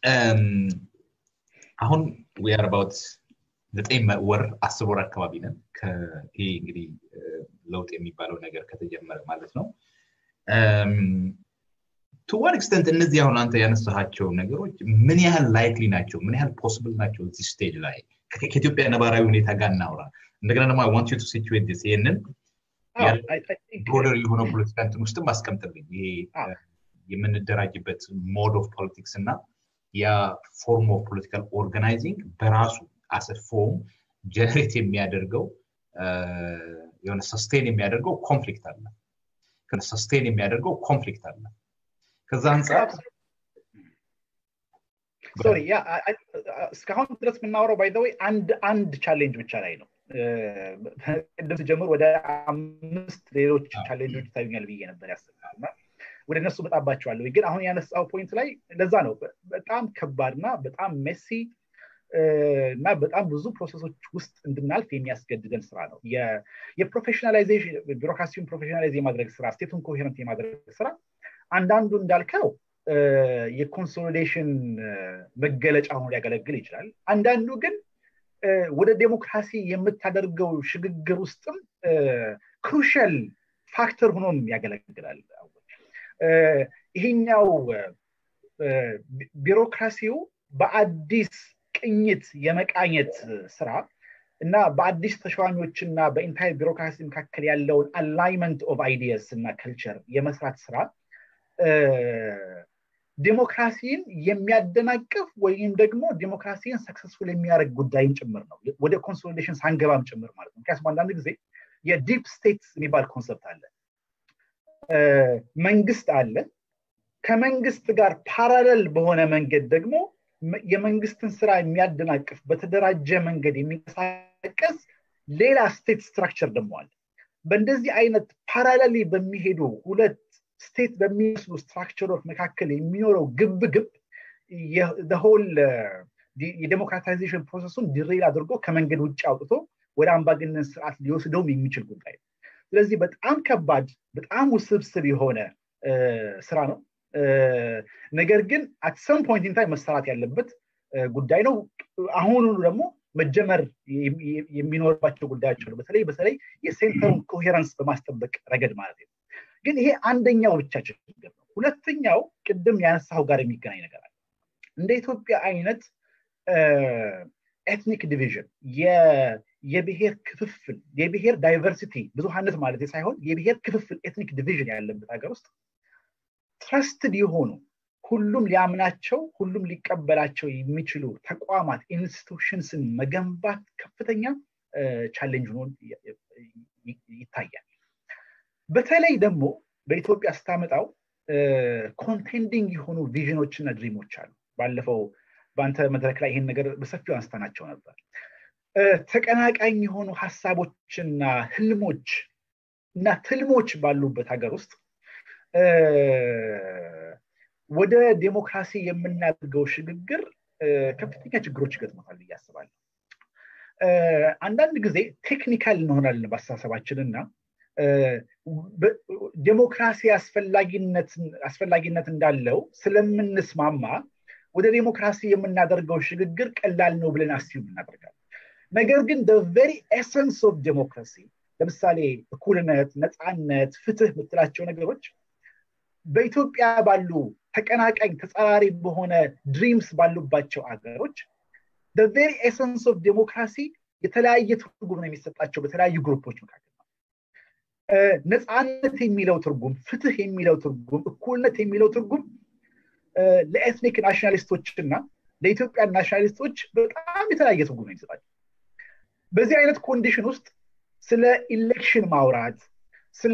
አሁን ዊአር አባውት ዘጠኝ ወር አስር ወር አካባቢ ነን ይሄ እንግዲህ ለውጥ የሚባለው ነገር ከተጀመረ ማለት ነው ቱ ዋን ኤክስተንት እነዚህ አሁን አንተ ያነሳሃቸው ነገሮች ምን ያህል ላይክሊ ናቸው ምን ያህል ፖስብል ናቸው እዚህ ስቴጅ ላይ ከኢትዮጵያ ነባራዊ ሁኔታ ጋር እናውራ እንደገና ደግሞ ዋንት ቱ ሲቹዌት ዲስ ይህንን ብሮደር የሆነ ፖለቲካ እንትን ውስጥም አስቀምጥልኝ ይሄ የምንደራጅበት ሞድ ኦፍ ፖለቲክስ እና ያ ፎርም ኦፍ ፖለቲካል ኦርጋናይዚንግ በራሱ አሰ ፎርም ጀነሬት የሚያደርገው የሆነ ሰስቴን የሚያደርገው ኮንፍሊክት አለ ሰስቴን የሚያደርገው ኮንፍሊክት አለ ከዛ አንጻር ሶሪ ያ እስካሁን ድረስ የምናወራው ባይዘወይ አንድ አንድ ቻሌንጅ ብቻ ላይ ነው ቅድም ስጀምር ወደ አምስት ሌሎች ቻሌንጆች ይታዩኛል ብዬ ነበር ያስባልና ወደ እነሱ መጣባቸዋለሁ ግን አሁን ያነሳው ፖይንት ላይ ለዛ ነው በጣም ከባድ እና በጣም ሜሲ እና በጣም ብዙ ፕሮሰሶች ውስጥ እንድናልፍ የሚያስገድደን ስራ ነው የፕሮፌሽናላይዜሽን ቢሮክራሲውን ፕሮፌሽናላይዝ የማድረግ ስራ ስቴቱን ኮሄረንት የማድረግ ስራ አንዳንዱ እንዳልከው የኮንሶሊዴሽን መገለጫ ሆኖ ሊያገለግል ይችላል አንዳንዱ ግን ወደ ዴሞክራሲ የምታደርገው ሽግግር ውስጥም ክሩሻል ፋክተር ሆኖም ያገለግላል ይሄኛው ቢሮክራሲው በአዲስ ቅኝት የመቃኘት ስራ እና በአዲስ ተሿሚዎች እና በኢንታይር ቢሮክራሲ መካከል ያለውን አላይመንት ኦፍ አይዲየስ እና ከልቸር የመስራት ስራ ዴሞክራሲን የሚያደናቅፍ ወይም ደግሞ ዴሞክራሲን ሰክሰስፉል የሚያደርግ ጉዳይም ጭምር ነው ወደ ኮንሶሊዴሽን ሳንገባም ጭምር ማለት ነው ምክንያቱም አንዳንድ ጊዜ የዲፕ ስቴት የሚባል ኮንሰፕት አለ መንግስት አለ ከመንግስት ጋር ፓራለል በሆነ መንገድ ደግሞ የመንግስትን ስራ የሚያደናቅፍ በተደራጀ መንገድ የሚንቀሳቀስ ሌላ ስቴት ስትራክቸር ደግሞ አለ በእንደዚህ አይነት ፓራለሊ በሚሄዱ ሁለት ስቴት በሚመስሉ ስትራክቸሮች መካከል የሚኖረው ግብ ግብ ሆል የዴሞክራታይዜሽን ፕሮሰሱን ድሬል አድርጎ ከመንገድ ውጭ አውጥቶ ወደ አምባገነን ስርዓት ሊወስደውም የሚችል ጉዳይ ነው ስለዚህ በጣም ከባድ በጣም ውስብስብ የሆነ ስራ ነው ነገር ግን አት ሰም ፖይንት ኢንታይ መሰራት ያለበት ጉዳይ ነው አሁኑ ደግሞ መጀመር የሚኖርባቸው ጉዳዮች አሉ በተለይ በተለይ የሴንተሩን ኮሄረንስ በማስጠበቅ ረገድ ማለት ነው ግን ይሄ አንደኛው ብቻ ችግር ነው ሁለተኛው ቅድም ያነሳው ጋር የሚገናኝ ነገር አለ እንደ ኢትዮጵያ አይነት ኤትኒክ ዲቪዥን የብሔር ክፍፍል የብሔር ዳይቨርሲቲ ብዙሀነት ማለት ሳይሆን የብሔር ክፍፍል ኤትኒክ ዲቪዥን ያለበት ሀገር ውስጥ ትረስትድ የሆኑ ሁሉም ሊያምናቸው ሁሉም ሊቀበላቸው የሚችሉ ተቋማት ኢንስቲቱሽንስን መገንባት ከፍተኛ ቻሌንጅ ሆኖ ይታያል በተለይ ደግሞ በኢትዮጵያ ስታመጣው ኮንቴንዲንግ የሆኑ ቪዥኖች እና ድሪሞች አሉ ባለፈው በአንተ መድረክ ላይ ይህን ነገር በሰፊው አንስተናቸው ነበር ተቀናቃኝ የሆኑ ሀሳቦችና ህልሞች እና ትልሞች ባሉበት ሀገር ውስጥ ወደ ዴሞክራሲ የምናደርገው ሽግግር ከፍተኛ ችግሮች ይገጥሞታል ብዬ አስባለሁ አንዳንድ ጊዜ ቴክኒካል እንሆናለን በአስተሳሰባችን እና ዴሞክራሲ አስፈላጊነት እንዳለው ስለምንስማማ ወደ ዴሞክራሲ የምናደርገው ሽግግር ቀላል ነው ብለን አስዩም እናደርጋለን ነገር ግን ቨሪ ኤሰንስ ኦፍ ዴሞክራሲ ለምሳሌ እኩልነት ነፃነት ፍትህ የምትላቸው ነገሮች በኢትዮጵያ ባሉ ተቀናቃኝ ተጸራሪ በሆነ ድሪምስ ባሉባቸው አገሮች ቬሪ ኤሰንስ ኦፍ ዴሞክራሲ የተለያየ ትርጉም ነው የሚሰጣቸው በተለያዩ ግሩፖች መካከል ነው ነፃነት የሚለው ትርጉም ፍትህ የሚለው ትርጉም እኩልነት የሚለው ትርጉም ለኤትኒክ ናሽናሊስቶች እና ለኢትዮጵያ ናሽናሊስቶች በጣም የተለያየ ትርጉም ነው የሚሰጣቸው በዚህ አይነት ኮንዲሽን ውስጥ ስለ ኢሌክሽን ማውራት ስለ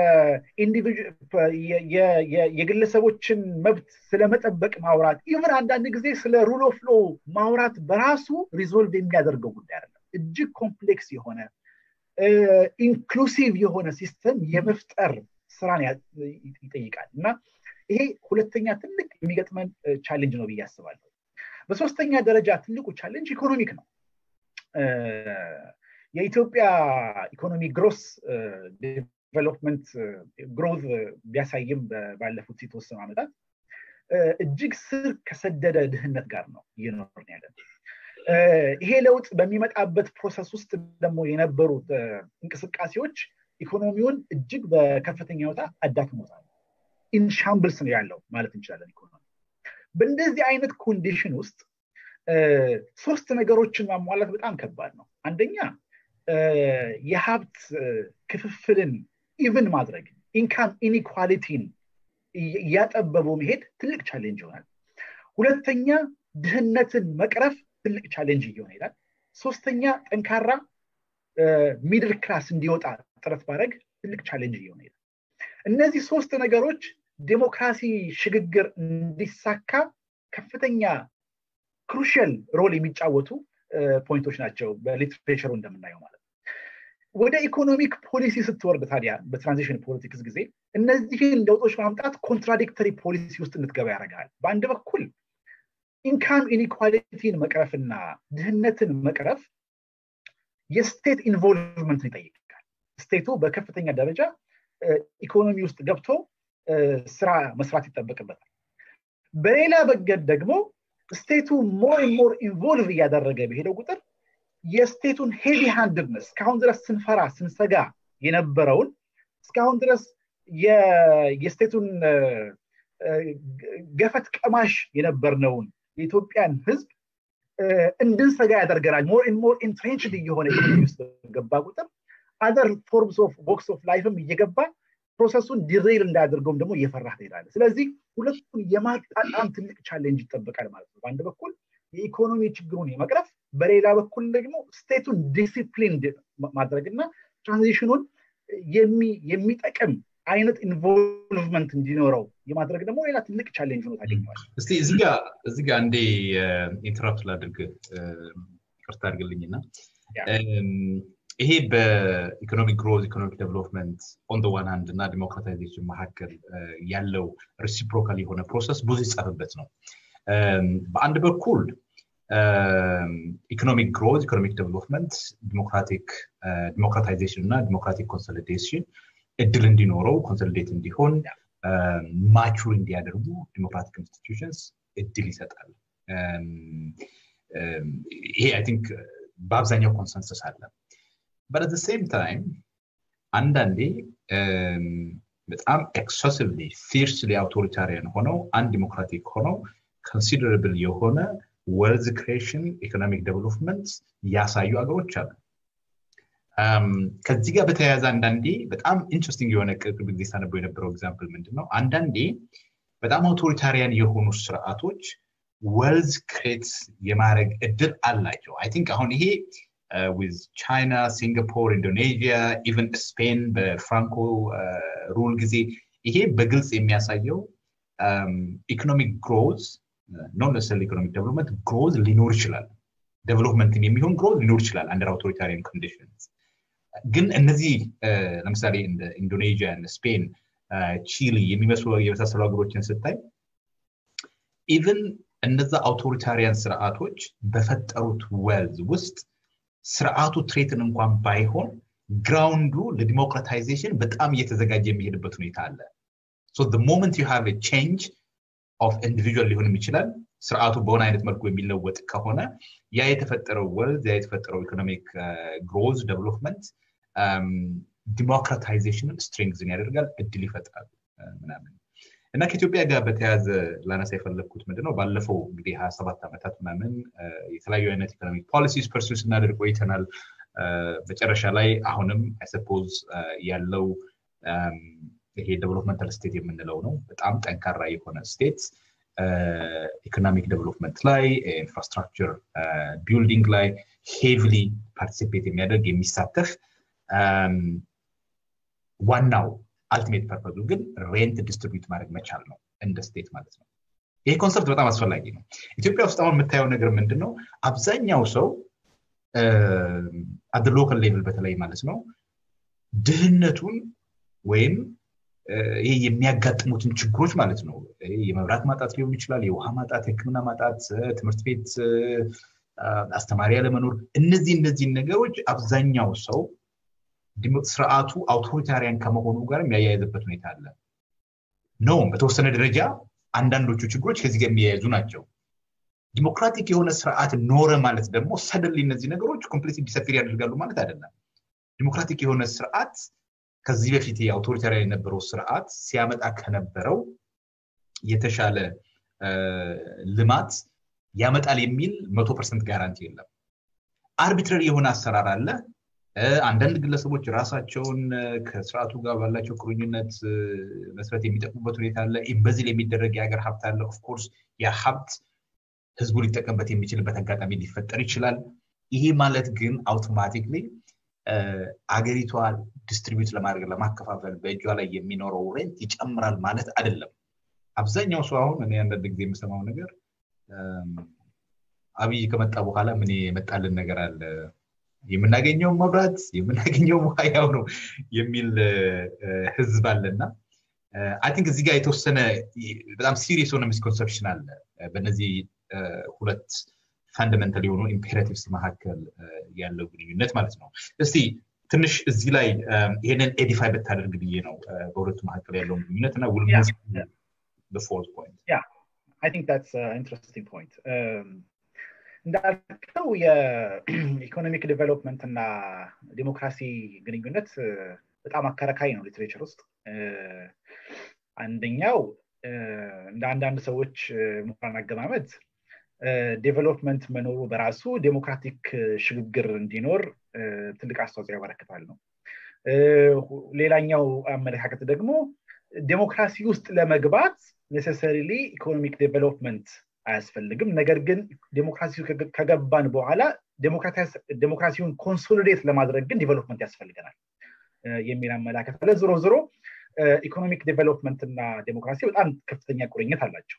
የግለሰቦችን መብት ስለመጠበቅ ማውራት ኢቨን አንዳንድ ጊዜ ስለ ሩል ኦፍ ሎ ማውራት በራሱ ሪዞልቭ የሚያደርገው ጉዳይ አይደለም እጅግ ኮምፕሌክስ የሆነ ኢንክሉሲቭ የሆነ ሲስተም የመፍጠር ስራን ይጠይቃል እና ይሄ ሁለተኛ ትልቅ የሚገጥመን ቻሌንጅ ነው ብዬ አስባለሁ በሶስተኛ ደረጃ ትልቁ ቻሌንጅ ኢኮኖሚክ ነው የኢትዮጵያ ኢኮኖሚ ግሮስ ዴቨሎፕመንት ግሮዝ ቢያሳይም ባለፉት የተወሰኑ ዓመታት እጅግ ስር ከሰደደ ድህነት ጋር ነው እየኖርን ያለን ይሄ ለውጥ በሚመጣበት ፕሮሰስ ውስጥ ደግሞ የነበሩት እንቅስቃሴዎች ኢኮኖሚውን እጅግ በከፍተኛ ሁኔታ አዳክሞታል ኢንሻምብልስ ነው ያለው ማለት እንችላለን ኢኮኖሚ በእንደዚህ አይነት ኮንዲሽን ውስጥ ሶስት ነገሮችን ማሟላት በጣም ከባድ ነው አንደኛ የሀብት ክፍፍልን ኢቭን ማድረግ ኢንካም ኢኒኳሊቲን እያጠበቡ መሄድ ትልቅ ቻሌንጅ ይሆናል ሁለተኛ ድህነትን መቅረፍ ትልቅ ቻሌንጅ እየሆነ ይላል ሶስተኛ ጠንካራ ሚድል ክላስ እንዲወጣ ጥረት ማድረግ ትልቅ ቻሌንጅ እየሆነ ይላል እነዚህ ሶስት ነገሮች ዴሞክራሲ ሽግግር እንዲሳካ ከፍተኛ ክሩሽል ሮል የሚጫወቱ ፖይንቶች ናቸው በሊትሬቸሩ እንደምናየው ማለት ወደ ኢኮኖሚክ ፖሊሲ ስትወርድ ታዲያ በትራንዚሽን ፖለቲክስ ጊዜ እነዚህን ለውጦች ማምጣት ኮንትራዲክተሪ ፖሊሲ ውስጥ እንድትገባ ያደርጋል በአንድ በኩል ኢንካም ኢኒኳሊቲን መቅረፍና ድህነትን መቅረፍ የስቴት ኢንቮልቭመንትን ይጠይቃል ስቴቱ በከፍተኛ ደረጃ ኢኮኖሚ ውስጥ ገብቶ ስራ መስራት ይጠበቅበታል በሌላ በገድ ደግሞ ስቴቱ ሞር ሞር ኢንቮልቭ እያደረገ በሄደው ቁጥር የስቴቱን ሄቪ ሃንድነስ እስካሁን ድረስ ስንፈራ ስንሰጋ የነበረውን እስካሁን ድረስ የስቴቱን ገፈት ቀማሽ የነበርነውን የኢትዮጵያን ህዝብ እንድንሰጋ ያደርገናል ሞር ሞር ኢንትሬንችድ እየሆነ ኢኮኖሚ ውስጥ ገባ ቁጥር አደር ፎርምስ ኦፍ ቦክስ ኦፍ ላይፍም እየገባ ፕሮሰሱን ዲሬል እንዳያደርገውም ደግሞ እየፈራ ትሄዳለ ስለዚህ ሁለቱን የማጣጣም ትልቅ ቻሌንጅ ይጠበቃል ማለት ነው በአንድ በኩል የኢኮኖሚ ችግሩን የመቅረፍ በሌላ በኩል ደግሞ ስቴቱን ዲሲፕሊን ማድረግና ትራንዚሽኑን የሚጠቅም አይነት ኢንቮልቭመንት እንዲኖረው የማድረግ ደግሞ ሌላ ትልቅ ቻሌንጅ ሆኖ ታገኘዋል እስቲ እዚህ ጋ አንዴ ኢንተራፕት ላድርግ ይቅርታ አድርግልኝና ይሄ በኢኮኖሚክ ግሮዝ ኢኮኖሚክ ዴቨሎፕመንት ኦን ዋን ሃንድ እና ዲሞክራታይዜሽን መካከል ያለው ሪሲፕሮካል የሆነ ፕሮሰስ ብዙ ይጻፍበት ነው በአንድ በኩል ኢኮኖሚክ ግሮዝ ኢኮኖሚክ ዴቨሎፕመንት ዲሞክራቲክ ዲሞክራታይዜሽን እና ዲሞክራቲክ ኮንሶሊዴሽን እድል እንዲኖረው ኮንሶሊዴት እንዲሆን ማቹር እንዲያደርጉ ዲሞክራቲክ ኢንስቲትዩሽንስ እድል ይሰጣል ይሄ አይ ቲንክ በአብዛኛው ኮንሰንሰስ አለ በት አት ሴም ታይም አንዳንዴ በጣም ኤክሰሲቭሊ ፊርስሊ አውቶሪታሪያን ሆነው አንድ ዲሞክራቲክ ሆነው ኮንሲደረብል የሆነ ወልዝ ክሬሽን ኢኮኖሚክ ዴቨሎፕመንት ያሳዩ አገሮች አሉ ከዚህ ጋር በተያያዘ አንዳንዴ በጣም ኢንትረስቲንግ የሆነ ቅርብ ጊዜ ሳነበው የነበረው ኤግዛምፕል ምንድን ነው አንዳንዴ በጣም አውቶሪታሪያን የሆኑ ስርዓቶች ወልዝ ክሬት የማድረግ እድል አላቸው አይ ቲንክ አሁን ይሄ ዊዝ ቻይና ሲንጋፖር ኢንዶኔዥያ ኢቨን ስፔን በፍራንኮ ሩል ጊዜ ይሄ በግልጽ የሚያሳየው ኢኮኖሚክ ግሮዝ ኖን ነሰል ኢኮኖሚክ ዴቨሎፕመንት ግሮዝ ሊኖር ይችላል ዴቨሎፕመንትን የሚሆን ግሮዝ ሊኖር ይችላል አንደር አውቶሪታሪያን ኮንዲሽንስ ግን እነዚህ ለምሳሌ እንደ ኢንዶኔዥያ ስፔን ቺሊ የሚመስሉ የመሳሰሉ ሀገሮችን ስታይ ኢቨን እነዛ አውቶሪታሪያን ስርዓቶች በፈጠሩት ወልዝ ውስጥ ስርዓቱ ትሬትን እንኳን ባይሆን ግራውንዱ ለዲሞክራታይዜሽን በጣም እየተዘጋጀ የሚሄድበት ሁኔታ አለ ሞመንት ዩ ሃቭ ቼንጅ ኦፍ ኢንዲቪጁዋል ሊሆንም ይችላል ስርዓቱ በሆነ አይነት መልኩ የሚለወጥ ከሆነ ያ የተፈጠረው ወልዝ ያ የተፈጠረው ኢኮኖሚክ ግሮዝ ዴቨሎፕመንት ዲሞክራታይዜሽንን ስትሪንግዝን ያደርጋል እድል ይፈጥራል ምናምን እና ከኢትዮጵያ ጋር በተያያዘ ላነሳ የፈለግኩት ምንድነው ባለፈው እንግዲህ ሀያ ሰባት ዓመታት ምናምን የተለያዩ አይነት ኢኮኖሚክ ፖሊሲስ ፐርሱ ስናደርግ ቆይተናል መጨረሻ ላይ አሁንም አይሰፖዝ ያለው ይሄ ዴቨሎፕመንታል ስቴት የምንለው ነው በጣም ጠንካራ የሆነ ስቴት ኢኮኖሚክ ዴቨሎፕመንት ላይ ኢንፍራስትራክቸር ቢልዲንግ ላይ ሄቪሊ ፓርቲሲፔት የሚያደርግ የሚሳተፍ ዋናው አልቲሜት ፐርፐዙ ግን ሬንት ዲስትሪቢዩት ማድረግ መቻል ነው እንደ ስቴት ማለት ነው ይሄ ኮንሰፕት በጣም አስፈላጊ ነው ኢትዮጵያ ውስጥ አሁን የምታየው ነገር ምንድን ነው አብዛኛው ሰው አደ ሎካል ሌቭል በተለይ ማለት ነው ድህነቱን ወይም ይሄ የሚያጋጥሙትን ችግሮች ማለት ነው የመብራት ማጣት ሊሆን ይችላል የውሃ ማጣት የህክምና ማጣት ትምህርት ቤት አስተማሪ ያለመኖር እነዚህ እነዚህን ነገሮች አብዛኛው ሰው ስርዓቱ አውቶሪታሪያን ከመሆኑ ጋር የሚያያይዝበት ሁኔታ አለ ነውም በተወሰነ ደረጃ አንዳንዶቹ ችግሮች ከዚህ ጋር የሚያያዙ ናቸው ዲሞክራቲክ የሆነ ስርዓት ኖረ ማለት ደግሞ ሰደንሊ እነዚህ ነገሮች ኮምፕሊት ዲሰፊር ያደርጋሉ ማለት አይደለም ዲሞክራቲክ የሆነ ስርዓት ከዚህ በፊት የአውቶሪታሪያን የነበረው ስርዓት ሲያመጣ ከነበረው የተሻለ ልማት ያመጣል የሚል መቶ ፐርሰንት ጋራንቲ የለም አርቢትራሪ የሆነ አሰራር አለ አንዳንድ ግለሰቦች ራሳቸውን ከስርዓቱ ጋር ባላቸው ቁርኝነት መስረት የሚጠቅሙበት ሁኔታ አለ ኢምበዚል የሚደረግ የሀገር ሀብት አለ ኦፍኮርስ ያ ሀብት ህዝቡ ሊጠቀምበት የሚችልበት አጋጣሚ ሊፈጠር ይችላል ይሄ ማለት ግን አውቶማቲክሊ አገሪቷ ዲስትሪቢዩት ለማድረግ ለማከፋፈል በእጇ ላይ የሚኖረው ሬንት ይጨምራል ማለት አይደለም አብዛኛው ሰው አሁን እኔ አንዳንድ ጊዜ የምሰማው ነገር አብይ ከመጣ በኋላ ምን የመጣልን ነገር አለ የምናገኘው መብራት የምናገኘው ውሃ ያው ነው የሚል ህዝብ አለና አይ ቲንክ እዚህ ጋር የተወሰነ በጣም ሲሪየስ የሆነ ሚስኮንሰፕሽን አለ በእነዚህ ሁለት ፋንዳሜንታል የሆኑ ኢምፔራቲቭስ መካከል ያለው ግንኙነት ማለት ነው እስቲ ትንሽ እዚህ ላይ ይህንን ኤዲፋይ ብታደርግ ብዬ ነው በሁለቱ መካከል ያለውን ግንኙነት እና ውል ፎርት ፖይንት I think that's an interesting point. እንዳልከው የኢኮኖሚክ ዴቨሎፕመንት እና ዲሞክራሲ ግንኙነት በጣም አከራካሪ ነው ሊትሬቸር ውስጥ አንደኛው እንደ አንዳንድ ሰዎች ምሁራን አገማመድ ዴቨሎፕመንት መኖሩ በራሱ ዴሞክራቲክ ሽግግር እንዲኖር ትልቅ አስተዋጽኦ ያበረክታል ነው ሌላኛው አመለካከት ደግሞ ዴሞክራሲ ውስጥ ለመግባት ኔሴሰሪሊ ኢኮኖሚክ ዴቨሎፕመንት አያስፈልግም ነገር ግን ዴሞክራሲ ከገባን በኋላ ዴሞክራሲውን ኮንሶሊዴት ለማድረግ ግን ዲቨሎፕመንት ያስፈልገናል የሚል አመላከት አለ ዞሮ ዞሮ ኢኮኖሚክ ዴቨሎፕመንት እና ዴሞክራሲ በጣም ከፍተኛ ቁርኝት አላቸው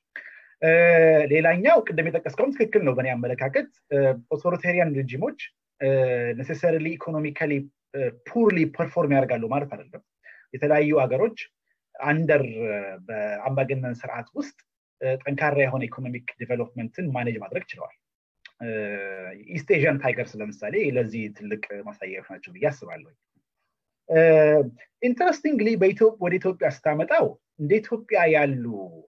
ሌላኛው ቅድም የጠቀስከውም ትክክል ነው በእኔ አመለካከት ኦቶሪታሪያን ሬጂሞች ኔሴሰሪሊ ኢኮኖሚካሊ ፑርሊ ፐርፎርም ያደርጋሉ ማለት አይደለም የተለያዩ ሀገሮች አንደር በአምባገነን ስርዓት ውስጥ ጠንካራ የሆነ ኢኮኖሚክ ዲቨሎፕመንትን ማኔጅ ማድረግ ችለዋል ኢስት ኤዥያን ታይገርስ ለምሳሌ ለዚህ ትልቅ ማሳያዎች ናቸው ብዬ አስባለሁ ኢንተረስቲንግሊ ወደ ኢትዮጵያ ስታመጣው እንደ ኢትዮጵያ ያሉ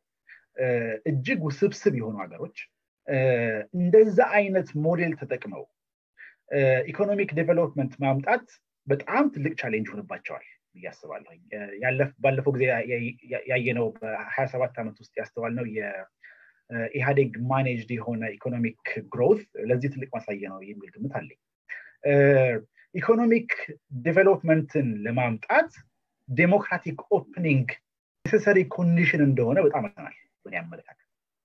እጅግ ውስብስብ የሆኑ ሀገሮች እንደዛ አይነት ሞዴል ተጠቅመው ኢኮኖሚክ ዴቨሎፕመንት ማምጣት በጣም ትልቅ ቻሌንጅ ሆንባቸዋል ብዬ አስባለሁ ባለፈው ጊዜ ያየነው በሀያ ሰባት ዓመት ውስጥ ያስተዋልነው የኢህአዴግ ማኔጅድ የሆነ ኢኮኖሚክ ግሮት ለዚህ ትልቅ ማሳየ ነው የሚል ግምት አለኝ ኢኮኖሚክ ዴቨሎፕመንትን ለማምጣት ዴሞክራቲክ ኦፕኒንግ ኔሴሰሪ ኮንዲሽን እንደሆነ በጣም አይተናል በእኔ አመለካከት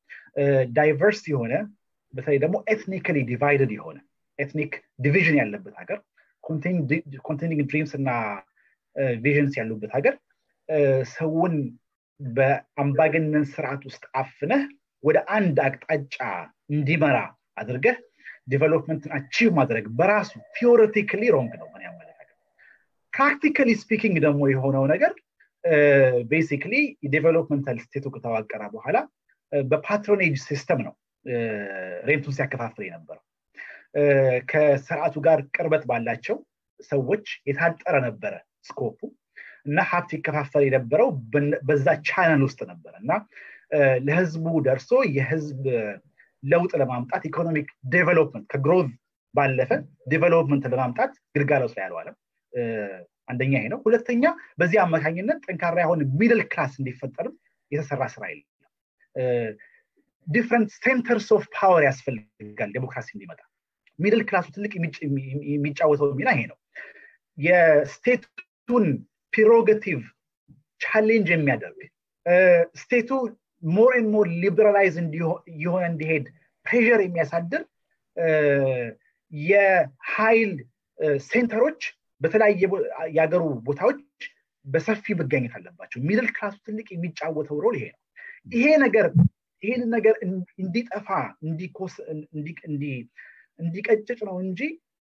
ዳይቨርስ የሆነ በተለይ ደግሞ ኤትኒካሊ ዲቫይደድ የሆነ ኤትኒክ ዲቪዥን ያለበት ሀገር ኮንቴኒንግ ድሪምስ እና ቪዥንስ ያሉበት ሀገር ሰውን በአምባገነን ስርዓት ውስጥ አፍነህ ወደ አንድ አቅጣጫ እንዲመራ አድርገህ ዲቨሎፕመንትን አቺቭ ማድረግ በራሱ ቲዎሬቲካሊ ሮንግ ነው ምን ያመለካከት ፕራክቲካሊ ስፒኪንግ ደግሞ የሆነው ነገር ቤሲክሊ ዴቨሎፕመንታል ስቴቱ ከተዋቀረ በኋላ በፓትሮኔጅ ሲስተም ነው ሬንቱን ሲያከፋፍል የነበረው ከስርዓቱ ጋር ቅርበት ባላቸው ሰዎች የታጠረ ነበረ ስኮፑ እና ሀብት ይከፋፈል የነበረው በዛ ቻናል ውስጥ ነበረ እና ለህዝቡ ደርሶ የህዝብ ለውጥ ለማምጣት ኢኮኖሚክ ዴቨሎፕመንት ከግሮዝ ባለፈ ዴቨሎፕመንት ለማምጣት ግልጋሎት ላይ ያልዋለም አንደኛ ይሄ ነው ሁለተኛ በዚህ አማካኝነት ጠንካራ የሆነ ሚድል ክላስ እንዲፈጠርም የተሰራ ስራ የለም ዲፍረንት ሴንተርስ ኦፍ ፓወር ያስፈልጋል ዴሞክራሲ እንዲመጣ ሚድል ክላሱ ትልቅ የሚጫወተው ሚና ይሄ ነው የስቴቱን ፕሮጌቲቭ ቻሌንጅ የሚያደርግ ስቴቱ ሞር ን ሞር ሊበራላይዝ የሆነ እንዲሄድ ፕሬር የሚያሳድር የኃይል ሴንተሮች በተለያየ የሀገሩ ቦታዎች በሰፊ መገኘት አለባቸው ሚድል ክላሱ ትልቅ የሚጫወተው ሮል ይሄ ነው ይሄ ነገር ይህን ነገር እንዲጠፋ እንዲቀጭጭ ነው እንጂ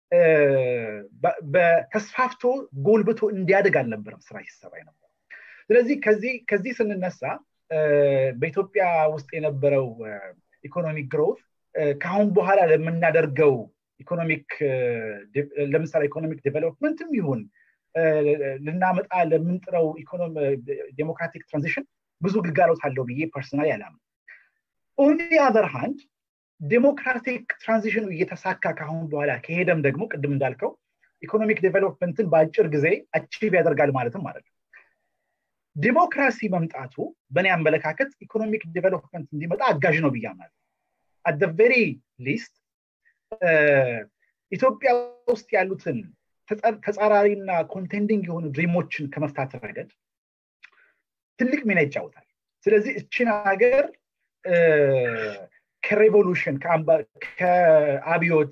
በተስፋፍቶ ጎልብቶ እንዲያድግ አልነበረም ስራ ሲሰራ ነበር ስለዚህ ከዚህ ስንነሳ በኢትዮጵያ ውስጥ የነበረው ኢኮኖሚክ ግሮት ከአሁን በኋላ ለምናደርገው ኢኮኖሚክ ለምሳሌ ኢኮኖሚክ ዴቨሎፕመንትም ይሁን ልናመጣ ለምንጥረው ዴሞክራቲክ ትራንዚሽን ብዙ ግልጋሎት አለው ብዬ ፐርሰናል ያላምን ኦን አዘር ሃንድ ዴሞክራቲክ ትራንዚሽኑ እየተሳካ ካሁን በኋላ ከሄደም ደግሞ ቅድም እንዳልከው ኢኮኖሚክ ዴቨሎፕመንትን በአጭር ጊዜ አቺቭ ያደርጋል ማለትም ማለት ነው ዲሞክራሲ መምጣቱ በእኔ አመለካከት ኢኮኖሚክ ዴቨሎፕመንት እንዲመጣ አጋዥ ነው ብያምናለሁ አት ቬሪ ሊስት ኢትዮጵያ ውስጥ ያሉትን ተጻራሪና ኮንቴንዲንግ የሆኑ ድሪሞችን ከመፍታት ረገድ ትልቅ ሚና ይጫወታል ስለዚህ እችን ሀገር ከሬቮሉሽን ከአብዮት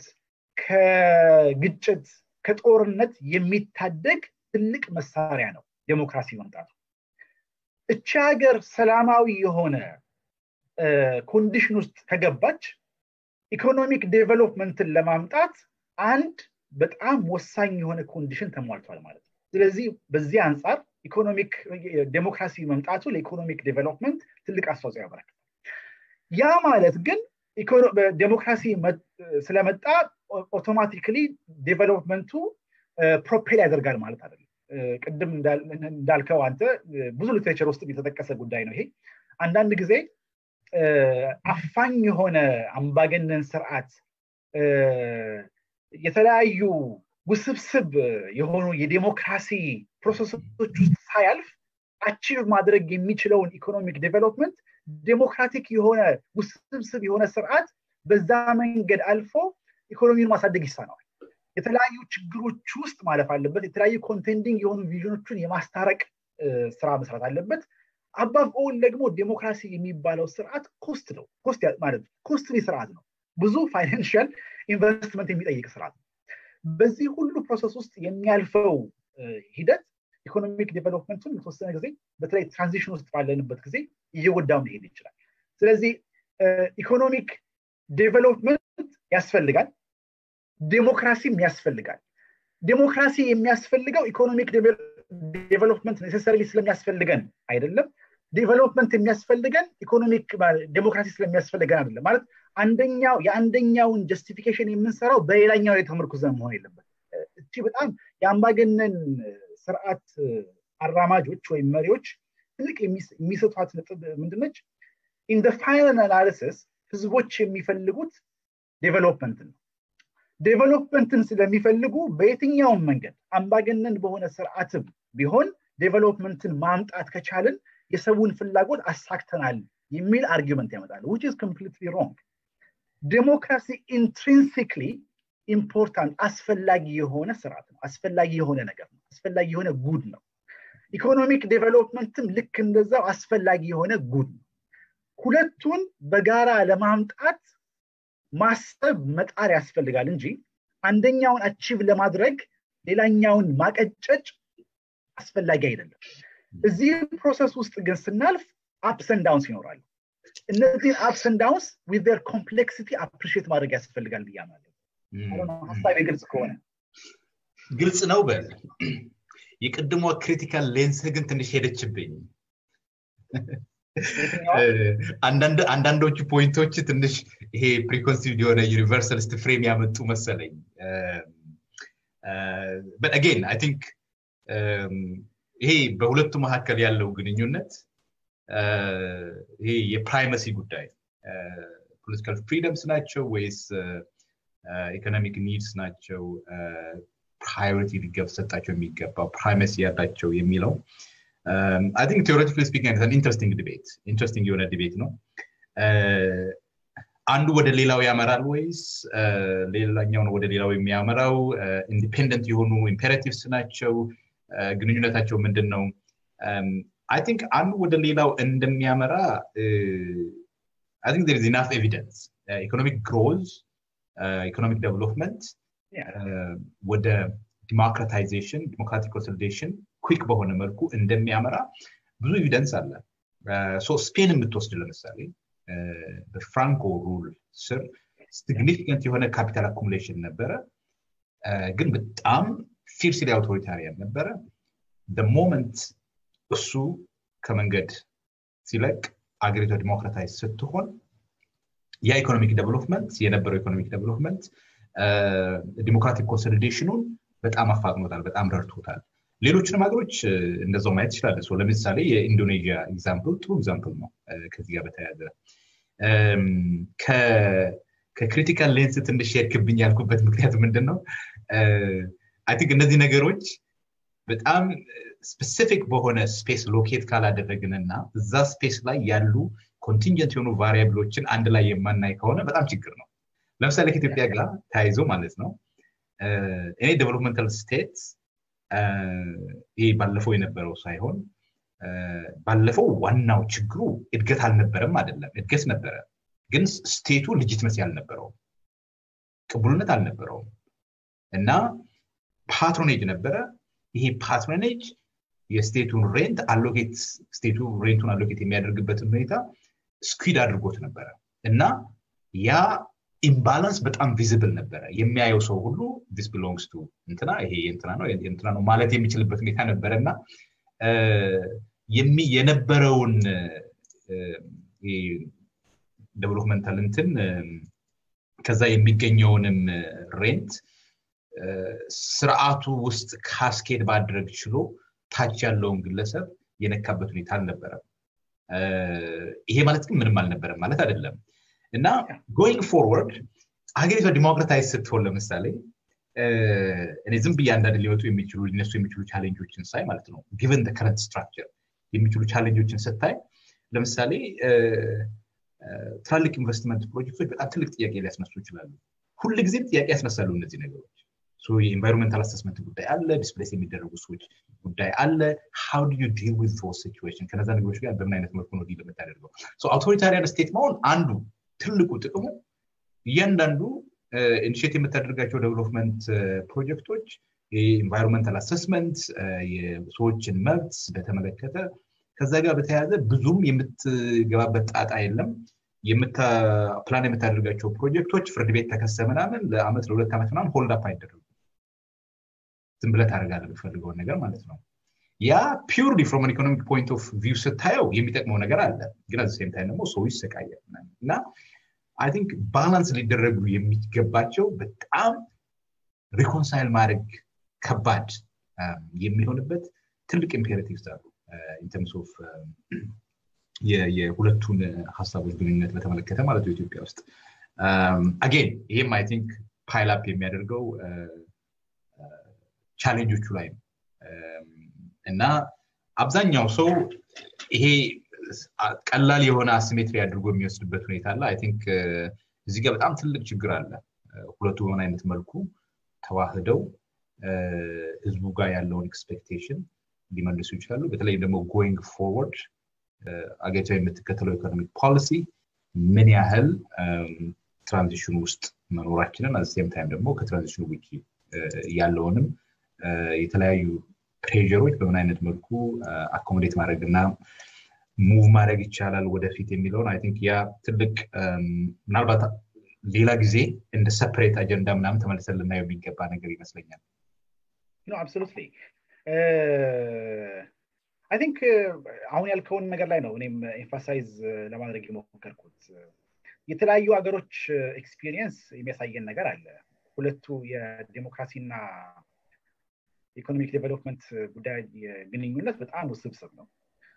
ከግጭት ከጦርነት የሚታደግ ትልቅ መሳሪያ ነው ዴሞክራሲ መምጣቱ እቺ ሀገር ሰላማዊ የሆነ ኮንዲሽን ውስጥ ከገባች ኢኮኖሚክ ዴቨሎፕመንትን ለማምጣት አንድ በጣም ወሳኝ የሆነ ኮንዲሽን ተሟልቷል ማለት ነው ስለዚህ በዚህ አንጻር ኢኮኖሚክ ዴሞክራሲ መምጣቱ ለኢኮኖሚክ ዴቨሎፕመንት ትልቅ አስተዋጽኦ ያበረክታል ያ ማለት ግን ዴሞክራሲ ስለመጣ ኦቶማቲክሊ ዴቨሎፕመንቱ ፕሮፔል ያደርጋል ማለት አይደለም ቅድም እንዳልከው አንተ ብዙ ሊትሬቸር ውስጥ የተጠቀሰ ጉዳይ ነው ይሄ አንዳንድ ጊዜ አፋኝ የሆነ አምባገነን ስርዓት የተለያዩ ውስብስብ የሆኑ የዴሞክራሲ ፕሮሰሶች ውስጥ ሳያልፍ አቺቭ ማድረግ የሚችለውን ኢኮኖሚክ ዴቨሎፕመንት ዴሞክራቲክ የሆነ ውስብስብ የሆነ ስርዓት በዛ መንገድ አልፎ ኢኮኖሚውን ማሳደግ ይሳነዋል የተለያዩ ችግሮች ውስጥ ማለፍ አለበት የተለያዩ ኮንቴንዲንግ የሆኑ ቪዥኖችን የማስታረቅ ስራ መስራት አለበት አባብ ኦል ደግሞ ዴሞክራሲ የሚባለው ስርዓት ኮስት ነው ኮስት ማለት ኮስትሊ ስርዓት ነው ብዙ ፋይናንሽል ኢንቨስትመንት የሚጠይቅ ስርዓት ነው በዚህ ሁሉ ፕሮሰስ ውስጥ የሚያልፈው ሂደት ኢኮኖሚክ ዴቨሎፕመንቱን የተወሰነ ጊዜ በተለይ ትራንዚሽን ውስጥ ባለንበት ጊዜ እየጎዳው ሊሄድ ይችላል ስለዚህ ኢኮኖሚክ ዴቨሎፕመንት ያስፈልጋል ዴሞክራሲም ያስፈልጋል ዴሞክራሲ የሚያስፈልገው ኢኮኖሚክ ዴቨሎፕመንት ኔሴሰሪ ስለሚያስፈልገን አይደለም ዴቨሎፕመንት የሚያስፈልገን ኢኮኖሚክ ዴሞክራሲ ስለሚያስፈልገን አይደለም ማለት አንደኛው የአንደኛውን ጀስቲፊኬሽን የምንሰራው በሌላኛው የተመርኩዘን መሆን የለበት እቺ በጣም የአምባገነን ስርዓት አራማጆች ወይም መሪዎች ትልቅ የሚሰጧት ነጥብ ምንድነች ኢን ፋይናል አናሊሲስ ህዝቦች የሚፈልጉት ዴቨሎፕመንትን ነው ዴቨሎፕመንትን ስለሚፈልጉ በየትኛውም መንገድ አምባገነን በሆነ ስርዓትም ቢሆን ዴቨሎፕመንትን ማምጣት ከቻልን የሰውን ፍላጎት አሳክተናል የሚል አርጊመንት ያመጣሉ ዊች ኢዝ ኮምፕሊትሊ ሮንግ ዴሞክራሲ ኢንትሪንሲክሊ ኢምፖርታንት አስፈላጊ የሆነ ስርዓት ነው አስፈላጊ የሆነ ነገር ነው አስፈላጊ የሆነ ጉድ ነው ኢኮኖሚክ ዴቨሎፕመንትም ልክ እንደዛው አስፈላጊ የሆነ ጉድ ነው ሁለቱን በጋራ ለማምጣት ማሰብ መጣር ያስፈልጋል እንጂ አንደኛውን አቺቭ ለማድረግ ሌላኛውን ማቀጨጭ አስፈላጊ አይደለም እዚህ ፕሮሰስ ውስጥ ግን ስናልፍ አፕሰን ዳውንስ ይኖራሉ እነዚህን አፕሰን ዳውንስ ዊዝ ር ኮምፕሌክሲቲ አፕሪሽት ማድረግ ያስፈልጋል ብያማለሁ ሀሳብ ግልጽ ከሆነ ግልጽ ነው በል የቅድሞ ክሪቲካል ሌንስ ግን ትንሽ ሄደችብኝ አንዳንዶቹ ፖይንቶች ትንሽ ይሄ ፕሪኮንሲቭድ የሆነ ዩኒቨርሳሊስት ፍሬም ያመጡ መሰለኝ አጌን አይ ቲንክ ይሄ በሁለቱ መካከል ያለው ግንኙነት ይሄ የፕራይመሲ ጉዳይ ፖለቲካል ፍሪደምስ ናቸው ወይስ ኢኮኖሚክ ኒድስ ናቸው ፕራዮሪቲ ሊሰጣቸው የሚገባው ፕራይመሲ ያላቸው የሚለው አይ ቲንክ ቴዎሬቲካሊ ስፒኪንግ ኢንትረስቲንግ ዲቤት ኢንትረስቲንግ የሆነ ዲቤት ነው አንዱ ወደ ሌላው ያመራል ወይስ ሌላኛውን ወደ ሌላው የሚያመራው ኢንዲፔንደንት የሆኑ ኢምፔራቲቭስ ናቸው ግንኙነታቸው ምንድን ነው አይ ቲንክ አንዱ ወደ ሌላው እንደሚያመራ አይ ቲንክ ዜር ኢናፍ ኤቪደንስ ኢኮኖሚክ ግሮዝ ኢኮኖሚክ ዴቨሎፕመንት ወደ ዲሞክራታይዜሽን ዲሞክራቲክ ኮንሶሊዴሽን ኩክ በሆነ መልኩ እንደሚያመራ ብዙ ኤቪደንስ አለ ስፔን የምትወስድ ለምሳሌ በፍራንኮ ሩል ስር ሲግኒፊካንት የሆነ ካፒታል አኩሙሌሽን ነበረ ግን በጣም ፊርስሊ አውቶሪታሪያን ነበረ ሞመንት እሱ ከመንገድ ሲለቅ አገሪቷ ዲሞክራታይዝ ስትሆን ያ ኢኮኖሚክ ዴቨሎፕመንት የነበረው ኢኮኖሚክ ዴቨሎፕመንት ዲሞክራቲክ ኮንሶሊዴሽኑን በጣም አፋጥኖታል በጣም ረድቶታል ሌሎችንም ሀገሮች እንደዛው ማየት ይችላለ ለምሳሌ የኢንዶኔዥያ ኤግዛምፕል ጥሩ ኤግዛምፕል ነው ከዚህ ጋር በተያያዘ ከክሪቲካል ሌንስ ትንሽ የክብኝ ያልኩበት ምክንያት ምንድን ነው አይ ቲንክ እነዚህ ነገሮች በጣም ስፔሲፊክ በሆነ ስፔስ ሎኬት ካላደረግንና እዛ ስፔስ ላይ ያሉ ኮንቲንጀንት የሆኑ ቫሪያብሎችን አንድ ላይ የማናይ ከሆነ በጣም ችግር ነው ለምሳሌ ከኢትዮጵያ ጋር ተያይዞ ማለት ነው እኔ ዴቨሎፕመንታል ስቴት ይህ ባለፈው የነበረው ሳይሆን ባለፈው ዋናው ችግሩ እድገት አልነበረም አይደለም እድገት ነበረ ግን ስቴቱ ልጅትመሲ አልነበረውም ቅቡልነት አልነበረውም እና ፓትሮኔጅ ነበረ ይሄ ፓትሮኔጅ የስቴቱን ሬንት አሎኬት ስቴቱ ሬንቱን አሎኬት የሚያደርግበትን ሁኔታ ስኩድ አድርጎት ነበረ እና ያ ኢምባላንስ በጣም ቪዚብል ነበረ የሚያየው ሰው ሁሉ ዲስ ቢሎንግስ ቱ እንትና ይሄ እንትና ነው እንትና ነው ማለት የሚችልበት ሁኔታ ነበረ እና የነበረውን ዴቨሎፕመንታል እንትን ከዛ የሚገኘውንም ሬንት ስርዓቱ ውስጥ ካስኬድ ማድረግ ችሎ ታች ያለውን ግለሰብ የነካበት ሁኔታ አልነበረም ይሄ ማለት ግን ምንም አልነበረም ማለት አይደለም እና ጎይንግ ፎርወርድ ሀገሪቷ ዲሞክራታይዝ ስትሆን ለምሳሌ እኔ ዝም ብዬ አንዳንድ ሊመጡ የሚችሉ ሊነሱ የሚችሉ ቻሌንጆችን ሳይ ማለት ነው ጊቨን ከረንት ስትራክቸር የሚችሉ ቻሌንጆችን ስታይ ለምሳሌ ትላልቅ ኢንቨስትመንት ፕሮጀክቶች በጣም ትልቅ ጥያቄ ሊያስነሱ ይችላሉ ሁል ጊዜም ጥያቄ ያስነሳሉ እነዚህ ነገሮች የኢንቫይሮንመንታል አሰስመንት ጉዳይ አለ ዲስፕሌስ የሚደረጉ ሰዎች ጉዳይ አለ ሃው ዱ ዩ ዲል ዊዝ ዞስ ሲቹዌሽን ከነዛ ነገሮች ጋር በምን አይነት መልኩ ነው ዲል የምታደርገው አውቶሪታሪያን ስቴት መሆን አንዱ ትልቁ ጥቅሙ እያንዳንዱ ኢኒሽት የምታደርጋቸው ዴቨሎፕመንት ፕሮጀክቶች የኢንቫይሮንመንታል አሰስመንት የሰዎችን መብት በተመለከተ ከዛ ጋር በተያያዘ ብዙም የምትገባበት ጣጣ የለም ፕላን የምታደርጋቸው ፕሮጀክቶች ፍርድ ቤት ተከሰ ምናምን ለአመት ለሁለት ዓመት ምናምን ሆልድ አፕ አይደረጉ ዝም ብለህ ታደርጋለህ የምትፈልገውን ነገር ማለት ነው ያ ፒውርሊ ፍሮም ኢኮኖሚክ ፖይንት ኦፍ ቪው ስታየው የሚጠቅመው ነገር አለ ግን አዘ ሴም ታይም ደግሞ ሰው ይሰቃያል እና አይ ቲንክ ባላንስ ሊደረጉ የሚገባቸው በጣም ሪኮንሳይል ማድረግ ከባድ የሚሆንበት ትልቅ ኢምፔሬቲቭስ አሉ ኢንተርምስ ኦፍ የሁለቱን ሀሳቦች ግንኙነት በተመለከተ ማለት ነው ኢትዮጵያ ውስጥ አጌን ይህም አይ ቲንክ ፓይል አፕ የሚያደርገው ቻሌንጆቹ ላይ ነው እና አብዛኛው ሰው ይሄ ቀላል የሆነ አሲሜትሪ አድርጎ የሚወስድበት ሁኔታ አለ አይ ቲንክ እዚህ ጋር በጣም ትልቅ ችግር አለ ሁለቱ በምን አይነት መልኩ ተዋህደው ህዝቡ ጋር ያለውን ኤክስፔክቴሽን ሊመልሱ ይችላሉ በተለይም ደግሞ ጎይንግ ፎርወርድ አገሪቷ የምትከተለው ኢኮኖሚክ ፖሊሲ ምን ያህል ትራንዚሽን ውስጥ መኖራችንን አዘሴም ታይም ደግሞ ከትራንዚሽኑ ውጭ ያለውንም የተለያዩ ፕሬሮች በምን አይነት መልኩ አኮሞዴት ማድረግ እና ሙቭ ማድረግ ይቻላል ወደፊት የሚለውን አይ ቲንክ ያ ትልቅ ምናልባት ሌላ ጊዜ እንደ ሰፐሬት አጀንዳ ምናምን ተመልሰን ልናየው የሚገባ ነገር ይመስለኛል አብሶሉትሊ አይ ቲንክ አሁን ያልከውን ነገር ላይ ነው እኔም ኤምፋሳይዝ ለማድረግ የሞከርኩት የተለያዩ ሀገሮች ኤክስፒሪየንስ የሚያሳየን ነገር አለ ሁለቱ የዴሞክራሲና ኢኮኖሚክ ዴቨሎፕመንት ጉዳይ ግንኙነት በጣም ውስብስብ ነው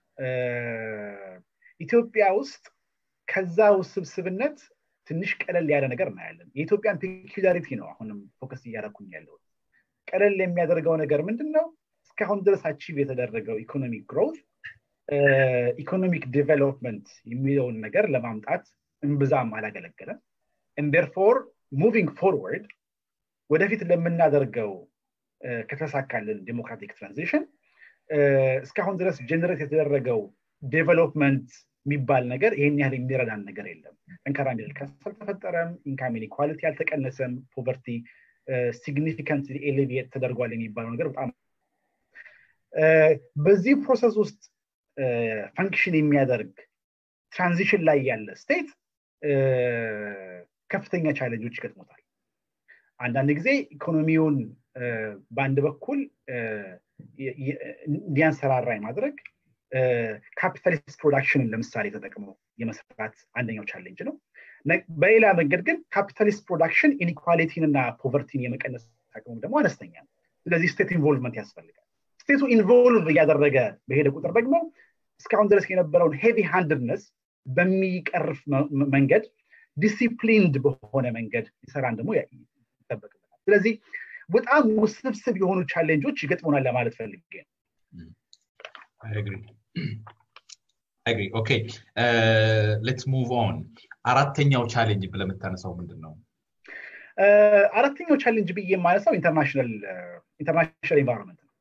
ኢትዮጵያ ውስጥ ከዛ ውስብስብነት ትንሽ ቀለል ያለ ነገር እናያለን የኢትዮጵያን ፔኪላሪቲ ነው አሁንም ፎከስ እያደረኩኝ ያለሁት ቀለል የሚያደርገው ነገር ምንድን ነው እስካሁን ድረስ አቺቭ የተደረገው ኢኮኖሚክ ግሮት ኢኮኖሚክ ዴቨሎፕመንት የሚለውን ነገር ለማምጣት እምብዛም አላገለገለም እንደርፎር ሙቪንግ ፎርወርድ ወደፊት ለምናደርገው ከተሳካልን ዴሞክራቲክ ትራንዚሽን እስካሁን ድረስ ጀነሬት የተደረገው ዴቨሎፕመንት የሚባል ነገር ይህን ያህል የሚረዳን ነገር የለም ጠንካራ ሚድል ክላስ አልተፈጠረም ኢንካም ኢኒኳሊቲ አልተቀነሰም ፖቨርቲ ሲግኒፊካንት ኤሌቪየት ተደርጓል የሚባለው ነገር በጣም በዚህ ፕሮሰስ ውስጥ ፈንክሽን የሚያደርግ ትራንዚሽን ላይ ያለ ስቴት ከፍተኛ ቻለንጆች ይገጥሞታል አንዳንድ ጊዜ ኢኮኖሚውን በአንድ በኩል እንዲያንሰራራ ማድረግ ካፒታሊስት ፕሮዳክሽንን ለምሳሌ ተጠቅመው የመስራት አንደኛው ቻሌንጅ ነው በሌላ መንገድ ግን ካፒታሊስት ፕሮዳክሽን ኢኒኳሊቲን እና ፖቨርቲን የመቀነስ አቅሙ ደግሞ አነስተኛ ነው ስለዚህ ስቴት ኢንቮልቭመንት ያስፈልጋል ስቴቱ ኢንቮልቭ እያደረገ በሄደ ቁጥር ደግሞ እስካሁን ድረስ የነበረውን ሄቪ ሃንድነስ በሚቀርፍ መንገድ ዲሲፕሊንድ በሆነ መንገድ ይሰራን ደግሞ ይጠበቅበታል ስለዚህ በጣም ውስብስብ የሆኑ ቻሌንጆች ይገጥሙናል ለማለት ፈልጌ ነው አግሪ ኦኬ ሌትስ ሙቭ ኦን አራተኛው ቻሌንጅ ብለህ የምታነሳው ምንድን ነው አራተኛው ቻሌንጅ ብዬ የማነሳው ኢንተርናሽናል ኢንቫይሮንመንት ነው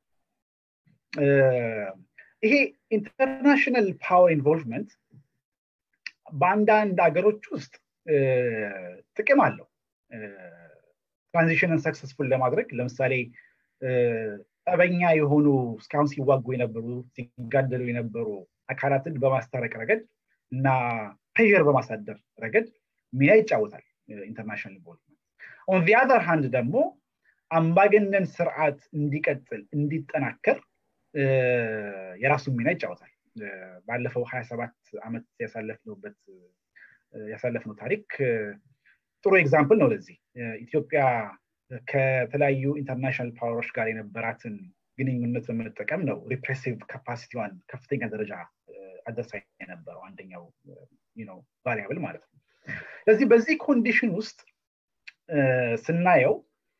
ይሄ ኢንተርናሽናል ፓወር ኢንቮልቭመንት በአንዳንድ ሀገሮች ውስጥ ጥቅም አለው ትራንዚሽንን ሰክሰስፉል ለማድረግ ለምሳሌ ጠበኛ የሆኑ እስካሁን ሲዋጉ የነበሩ ሲጋደሉ የነበሩ አካላትን በማስታረቅ ረገድ እና ፕሬር በማሳደር ረገድ ሚና ይጫወታል ኢንተርናሽናል ኢንቮልቭመንት ኦን ዚ አዘር ሃንድ ደግሞ አምባገነን ስርዓት እንዲቀጥል እንዲጠናከር የራሱን ሚና ይጫወታል ባለፈው ሀያ ሰባት ዓመት ያሳለፍነውበት ያሳለፍነው ታሪክ ጥሩ ኤግዛምፕል ነው ለዚህ ኢትዮጵያ ከተለያዩ ኢንተርናሽናል ፓወሮች ጋር የነበራትን ግንኙነት በመጠቀም ነው ሪፕሬሲቭ ካፓሲቲዋን ከፍተኛ ደረጃ አደርሳ የነበረው አንደኛው ቫሪያብል ማለት ነው ስለዚህ በዚህ ኮንዲሽን ውስጥ ስናየው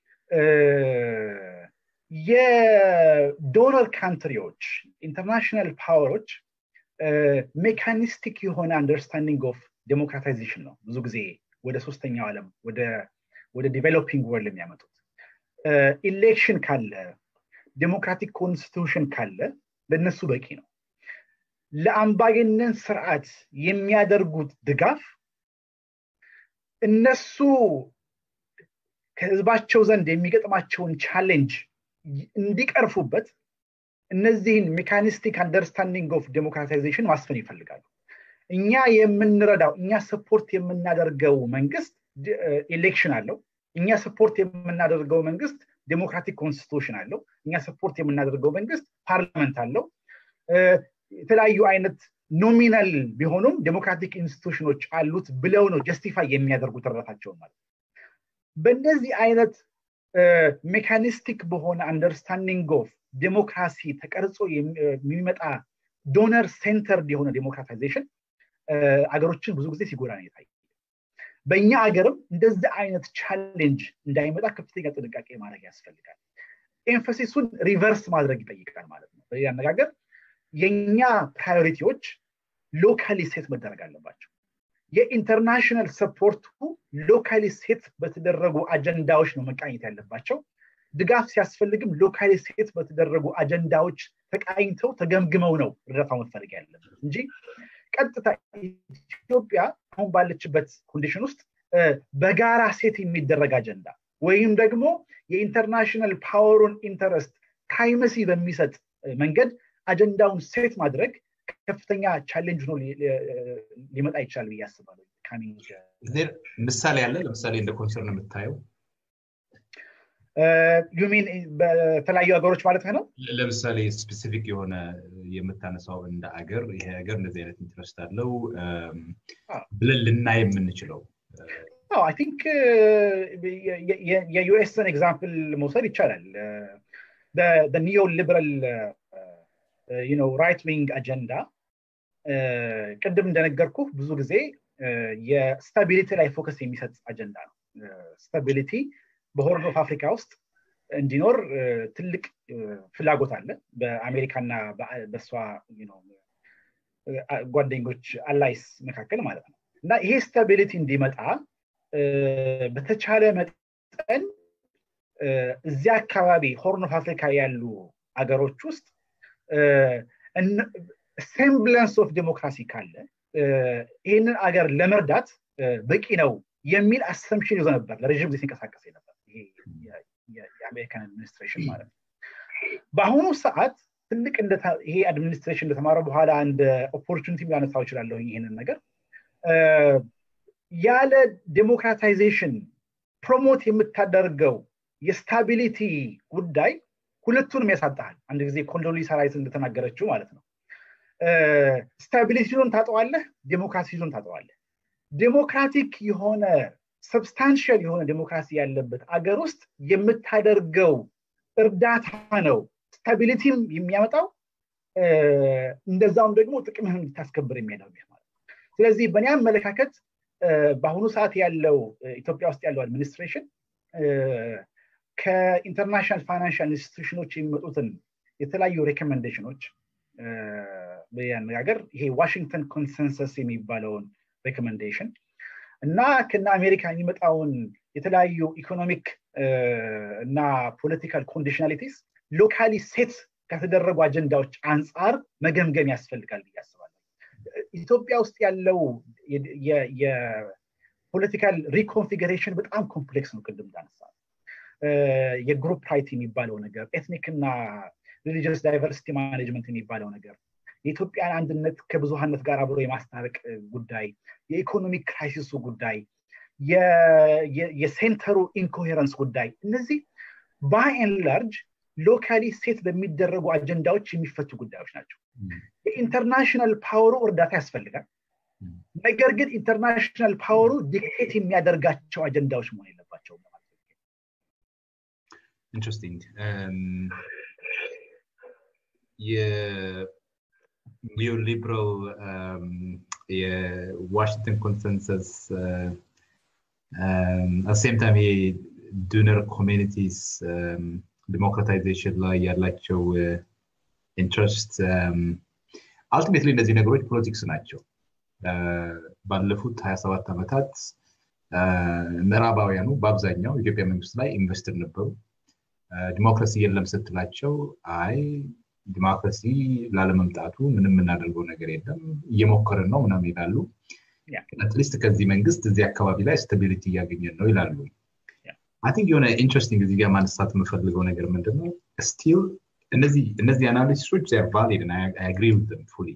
የዶነር ካንትሪዎች ኢንተርናሽናል ፓወሮች ሜካኒስቲክ የሆነ አንደርስታንዲንግ ኦፍ ዴሞክራታይዜሽን ነው ብዙ ጊዜ ወደ ሶስተኛው ዓለም ወደ ዲቨሎፒንግ ወርልድ የሚያመጡት ኢሌክሽን ካለ ዴሞክራቲክ ኮንስቲቱሽን ካለ ለነሱ በቂ ነው ለአምባገነን ስርዓት የሚያደርጉት ድጋፍ እነሱ ከህዝባቸው ዘንድ የሚገጥማቸውን ቻሌንጅ እንዲቀርፉበት እነዚህን ሜካኒስቲክ አንደርስታንዲንግ ኦፍ ዴሞክራታይዜሽን ማስፈን ይፈልጋሉ እኛ የምንረዳው እኛ ሰፖርት የምናደርገው መንግስት ኤሌክሽን አለው እኛ ሰፖርት የምናደርገው መንግስት ዴሞክራቲክ ኮንስቲቱሽን አለው እኛ ሰፖርት የምናደርገው መንግስት ፓርላመንት አለው የተለያዩ አይነት ኖሚናል ቢሆኑም ዴሞክራቲክ ኢንስቲቱሽኖች አሉት ብለው ነው ጀስቲፋይ የሚያደርጉት እርዳታቸውን ማለት በእነዚህ አይነት ሜካኒስቲክ በሆነ አንደርስታንዲንግ ኦፍ ዴሞክራሲ ተቀርጾ የሚመጣ ዶነር ሴንተርድ የሆነ ዴሞክራታይዜሽን አገሮችን ብዙ ጊዜ ሲጎዳ ነው የታየ በእኛ ሀገርም እንደዚህ አይነት ቻሌንጅ እንዳይመጣ ከፍተኛ ጥንቃቄ ማድረግ ያስፈልጋል ኤንፈሲሱን ሪቨርስ ማድረግ ይጠይቃል ማለት ነው በሌላ አነጋገር የእኛ ፕራዮሪቲዎች ሎካሊ ሴት መደረግ አለባቸው የኢንተርናሽናል ሰፖርቱ ሎካሊ ሴት በተደረጉ አጀንዳዎች ነው መቃኘት ያለባቸው ድጋፍ ሲያስፈልግም ሎካሊ ሴት በተደረጉ አጀንዳዎች ተቃኝተው ተገምግመው ነው እርዳታው መፈለግ ያለበት እንጂ ቀጥታ ኢትዮጵያ አሁን ባለችበት ኮንዲሽን ውስጥ በጋራ ሴት የሚደረግ አጀንዳ ወይም ደግሞ የኢንተርናሽናል ፓወሩን ኢንተረስት ፕራይመሲ በሚሰጥ መንገድ አጀንዳውን ሴት ማድረግ ከፍተኛ ቻሌንጅ ሆኖ ሊመጣ ይችላል ብዬ አስባለሁ ምሳሌ አለ ለምሳሌ እንደ ኮንሰርን የምታየው ዩሚን በተለያዩ ሀገሮች ማለት ነው ለምሳሌ ስፔሲፊክ የሆነ የምታነሳው እንደ አገር ይሄ ሀገር እንደዚህ አይነት ኢንትረስት አለው ብለን ልናይ የምንችለው አይ ቲንክ የዩኤስን ኤግዛምፕል መውሰድ ይቻላል ኒዮ ሊበራል ራይት ዊንግ አጀንዳ ቅድም እንደነገርኩ ብዙ ጊዜ የስታቢሊቲ ላይ ፎከስ የሚሰጥ አጀንዳ ነው ስታቢሊቲ በሆርን ኦፍ አፍሪካ ውስጥ እንዲኖር ትልቅ ፍላጎት አለ በአሜሪካና በእሷ ጓደኞች አላይስ መካከል ማለት ነው እና ይሄ ስታቢሊቲ እንዲመጣ በተቻለ መጠን እዚያ አካባቢ ሆርን ኦፍ አፍሪካ ያሉ አገሮች ውስጥ ሴምብለንስ ኦፍ ዴሞክራሲ ካለ ይህንን አገር ለመርዳት በቂ ነው የሚል አሰምሽን ይዞ ነበር ለረዥም ጊዜ ሲንቀሳቀስ ነበር የአሜሪካን አድሚኒስትሬሽን ማለት ነው በአሁኑ ሰዓት ትልቅ ይሄ አድሚኒስትሬሽን እንደተማረ በኋላ እንደ ኦፖርቹኒቲ ሊያነሳው ይችላለሁ ይህንን ነገር ያለ ዴሞክራታይዜሽን ፕሮሞት የምታደርገው የስታቢሊቲ ጉዳይ ሁለቱንም ያሳጣሃል አንድ ጊዜ ኮንዶሊሳ ራይስ እንደተናገረችው ማለት ነው ስታቢሊቲውን ታጠዋለህ ዴሞክራሲውን ታጠዋለህ ዴሞክራቲክ የሆነ ሰብስታንሽል የሆነ ዴሞክራሲ ያለበት አገር ውስጥ የምታደርገው እርዳታ ነው ስታቢሊቲም የሚያመጣው እንደዛውም ደግሞ ጥቅምህን እንድታስከብር የሚያደርግህ ማለት ነው ስለዚህ በእኔ አመለካከት በአሁኑ ሰዓት ያለው ኢትዮጵያ ውስጥ ያለው አድሚኒስትሬሽን ከኢንተርናሽናል ፋይናንሻል ኢንስቲቱሽኖች የሚመጡትን የተለያዩ ሬኮሜንዴሽኖች በአነጋገር ይሄ ዋሽንግተን ኮንሰንሰስ የሚባለውን ሬኮሜንዴሽን እና ከና አሜሪካ የሚመጣውን የተለያዩ ኢኮኖሚክ እና ፖለቲካል ኮንዲሽናሊቲስ ሎካሊ ሴት ከተደረጉ አጀንዳዎች አንጻር መገምገም ያስፈልጋል ብዬ አስባለሁ ኢትዮጵያ ውስጥ ያለው የፖለቲካል ሪኮንፊግሬሽን በጣም ኮምፕሌክስ ነው ቅድም እንዳነሳ የግሩፕ ራይት የሚባለው ነገር ኤትኒክ እና ሪሊጂየስ ዳይቨርሲቲ ማኔጅመንት የሚባለው ነገር የኢትዮጵያን አንድነት ከብዙሃነት ጋር አብሮ የማስታረቅ ጉዳይ የኢኮኖሚክ ክራይሲሱ ጉዳይ የሴንተሩ ኢንኮሄረንስ ጉዳይ እነዚህ ባይን ላርጅ ሎካሊ ሴት በሚደረጉ አጀንዳዎች የሚፈቱ ጉዳዮች ናቸው የኢንተርናሽናል ፓወሩ እርዳታ ያስፈልጋል ነገር ግን ኢንተርናሽናል ፓወሩ ዲክቴት የሚያደርጋቸው አጀንዳዎች መሆን የለባቸውም ኢንትረስቲንግ የኒዮሊበራል የዋሽንግተን ኮንሰንሰስ አሴም ታይም ዱነር ኮሚኒቲስ ዲሞክራታይዜሽን ላይ ያላቸው ኢንትረስት አልቲሜትሊ እነዚህ ነገሮች ፖለቲክስ ናቸው ባለፉት 27 ዓመታት ምዕራባውያኑ በአብዛኛው ኢትዮጵያ መንግስት ላይ ኢንቨስትድ ነበሩ ዲሞክራሲ የለም ስትላቸው አይ ዲሞክራሲ ላለመምጣቱ ምንም የምናደርገው ነገር የለም እየሞከርን ነው ምናም ይላሉ አትሊስት ከዚህ መንግስት እዚህ አካባቢ ላይ ስታቢሊቲ እያገኘን ነው ይላሉ አይ ቲንክ የሆነ ኢንትረስቲንግ እዚህ ጋር ማንሳት የምፈልገው ነገር ምንድነው ስቲል እነዚህ አናሊሲሶች ቫሊድ አግሪ ዊዝም ፉሊ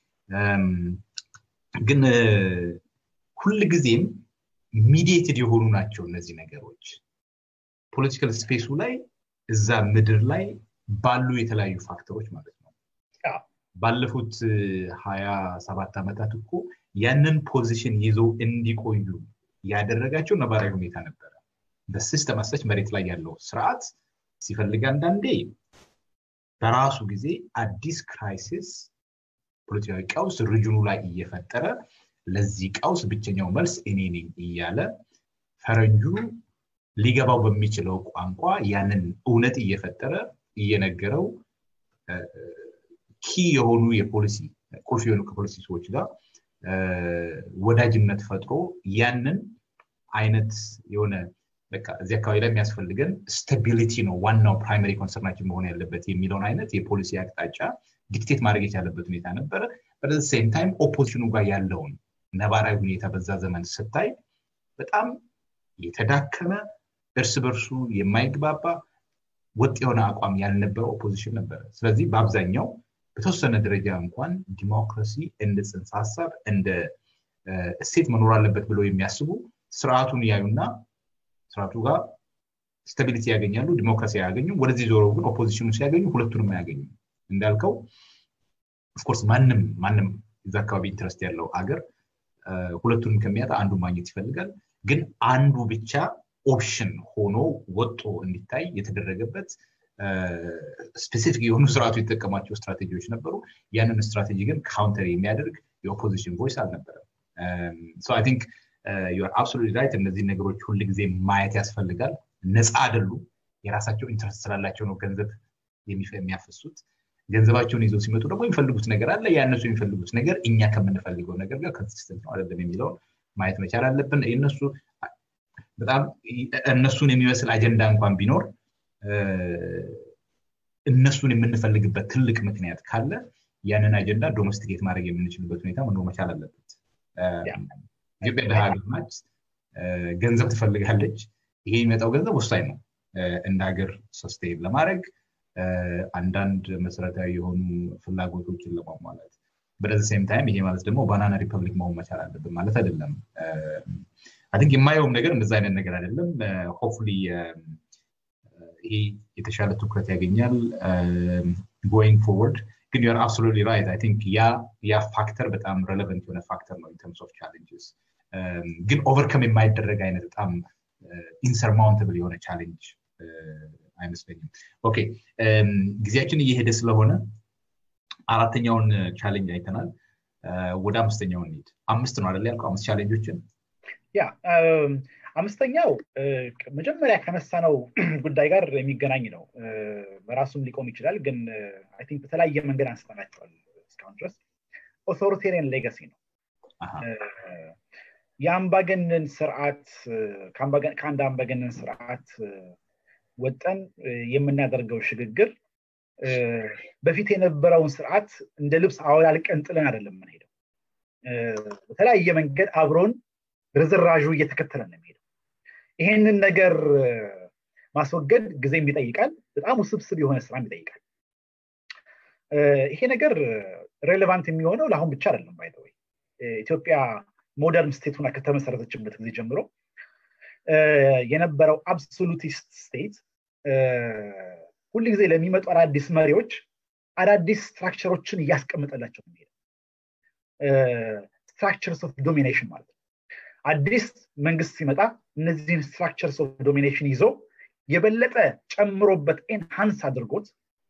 ግን ሁል ጊዜም ሚዲየትድ የሆኑ ናቸው እነዚህ ነገሮች ፖለቲካል ስፔሱ ላይ እዛ ምድር ላይ ባሉ የተለያዩ ፋክተሮች ማለት ነው ባለፉት ሀያ ሰባት ዓመታት እኮ ያንን ፖዚሽን ይዘው እንዲቆዩ ያደረጋቸው ነባራዊ ሁኔታ ነበረ በሲስተም አሰች መሬት ላይ ያለው ስርዓት ሲፈልግ አንዳንዴ በራሱ ጊዜ አዲስ ክራይሲስ ፖለቲካዊ ቀውስ ሪጅኑ ላይ እየፈጠረ ለዚህ ቀውስ ብቸኛው መልስ እኔ ነኝ እያለ ፈረንጁ ሊገባው በሚችለው ቋንቋ ያንን እውነት እየፈጠረ እየነገረው ኪ የሆኑ የፖሊሲ ቁልፍ የሆኑ ከፖሊሲ ሰዎች ጋር ወዳጅነት ፈጥሮ ያንን አይነት የሆነ በቃ እዚህ አካባቢ ላይ የሚያስፈልገን ስታቢሊቲ ነው ዋናው ፕራይመሪ ኮንሰርናችን መሆን ያለበት የሚለውን አይነት የፖሊሲ አቅጣጫ ዲክቴት ማድረግ የቻለበት ሁኔታ ነበረ በዚ ሴም ታይም ኦፖዚሽኑ ጋር ያለውን ነባራዊ ሁኔታ በዛ ዘመን ስታይ በጣም የተዳከመ እርስ በርሱ የማይግባባ ወጥ የሆነ አቋም ያልነበረ ኦፖዚሽን ነበረ ስለዚህ በአብዛኛው በተወሰነ ደረጃ እንኳን ዲሞክራሲ እንደ ጽንሰ ሀሳብ እንደ እሴት መኖር አለበት ብለው የሚያስቡ ስርዓቱን ያዩና ስርዓቱ ጋር ስታቢሊቲ ያገኛሉ ዲሞክራሲ አያገኙም ወደዚህ ዞሮ ግን ኦፖዚሽኑ ሲያገኙ ሁለቱንም አያገኙም እንዳልከው ኦፍኮርስ ማንም ማንም እዛ አካባቢ ኢንትረስት ያለው አገር ሁለቱንም ከሚያጣ አንዱ ማግኘት ይፈልጋል ግን አንዱ ብቻ ኦፕሽን ሆኖ ወጦ እንዲታይ የተደረገበት ስፔሲፊክ የሆኑ ስርዓቱ የተጠቀማቸው ስትራቴጂዎች ነበሩ ያንን ስትራቴጂ ግን ካውንተር የሚያደርግ የኦፖዚሽን ቮይስ አልነበረም ቲንክ ዩር አብሶሉት ራይት እነዚህ ነገሮች ሁል ጊዜ ማየት ያስፈልጋል ነፃ አይደሉም የራሳቸው ኢንትረስት ስላላቸው ነው ገንዘብ የሚያፈሱት ገንዘባቸውን ይዘው ሲመጡ ደግሞ የሚፈልጉት ነገር አለ ያነሱ የሚፈልጉት ነገር እኛ ከምንፈልገው ነገር ጋር ከንሲስተንት ነው አይደለም የሚለውን ማየት መቻል አለብን የነሱ በጣም እነሱን የሚመስል አጀንዳ እንኳን ቢኖር እነሱን የምንፈልግበት ትልቅ ምክንያት ካለ ያንን አጀንዳ ዶሜስቲኬት ማድረግ የምንችልበት ሁኔታ መኖር መቻል አለበት ኢትዮጵያ ደሃ ሀገር ናት ገንዘብ ትፈልጋለች ይሄ የሚመጣው ገንዘብ ወሳኝ ነው እንደ ሀገር ሰስቴን ለማድረግ አንዳንድ መሰረታዊ የሆኑ ፍላጎቶችን ለማሟላት በደዚ ሴም ታይም ይሄ ማለት ደግሞ ባናና ሪፐብሊክ መሆን መቻል አለብን ማለት አይደለም አን የማየውም ነገር እንደዛ አይነት ነገር አይደለም ሆፕፉሊ ይሄ የተሻለ ትኩረት ያገኛል ጎይንግ ፎርወርድ ግን ዩር አብሶሉትሊ ራይት አይ ቲንክ ያ ፋክተር በጣም ረሌቨንት የሆነ ፋክተር ነው ኢንተርምስ ኦፍ ቻሌንጅስ ግን ኦቨርከም የማይደረግ አይነት በጣም ኢንሰርማውንትብል የሆነ ቻሌንጅ አይመስለኝም ኦኬ ጊዜያችን እየሄደ ስለሆነ አራተኛውን ቻሌንጅ አይተናል ወደ አምስተኛው እንሂድ አምስት ነው አደለ ያልከው አምስት ቻሌንጆችን ያ አምስተኛው መጀመሪያ ከነሳነው ጉዳይ ጋር የሚገናኝ ነው በራሱም ሊቆም ይችላል ግን አይ ቲንክ በተለያየ መንገድ አንስተናቸዋል እስካሁን ድረስ ኦቶሪቴሪያን ሌጋሲ ነው የአምባገነን ስርዓት ከአንድ አምባገነን ስርዓት ወጠን የምናደርገው ሽግግር በፊት የነበረውን ስርዓት እንደ ልብስ አወላልቀን ጥለን አይደለም የምንሄደው በተለያየ መንገድ አብሮን ርዝራዡ እየተከተለ ነው የሚሄደው ይሄንን ነገር ማስወገድ ጊዜም ይጠይቃል በጣም ውስብስብ የሆነ ስራም ይጠይቃል ይሄ ነገር ሬሌቫንት የሚሆነው ለአሁን ብቻ አይደለም ባይተወይ ኢትዮጵያ ሞደርን ስቴቱና ከተመሰረተችበት ጊዜ ጀምሮ የነበረው አብሶሉቲስት ስቴት ሁል ጊዜ ለሚመጡ አዳዲስ መሪዎች አዳዲስ ስትራክቸሮችን እያስቀምጠላቸው የሚሄደው ስትራክቸርስ ኦፍ ዶሚኔሽን ማለት ነው አዲስ መንግስት ሲመጣ እነዚህን ስትራክቸርስ ኦፍ ዶሚኔሽን ይዞ የበለጠ ጨምሮበት ኤንሃንስ አድርጎት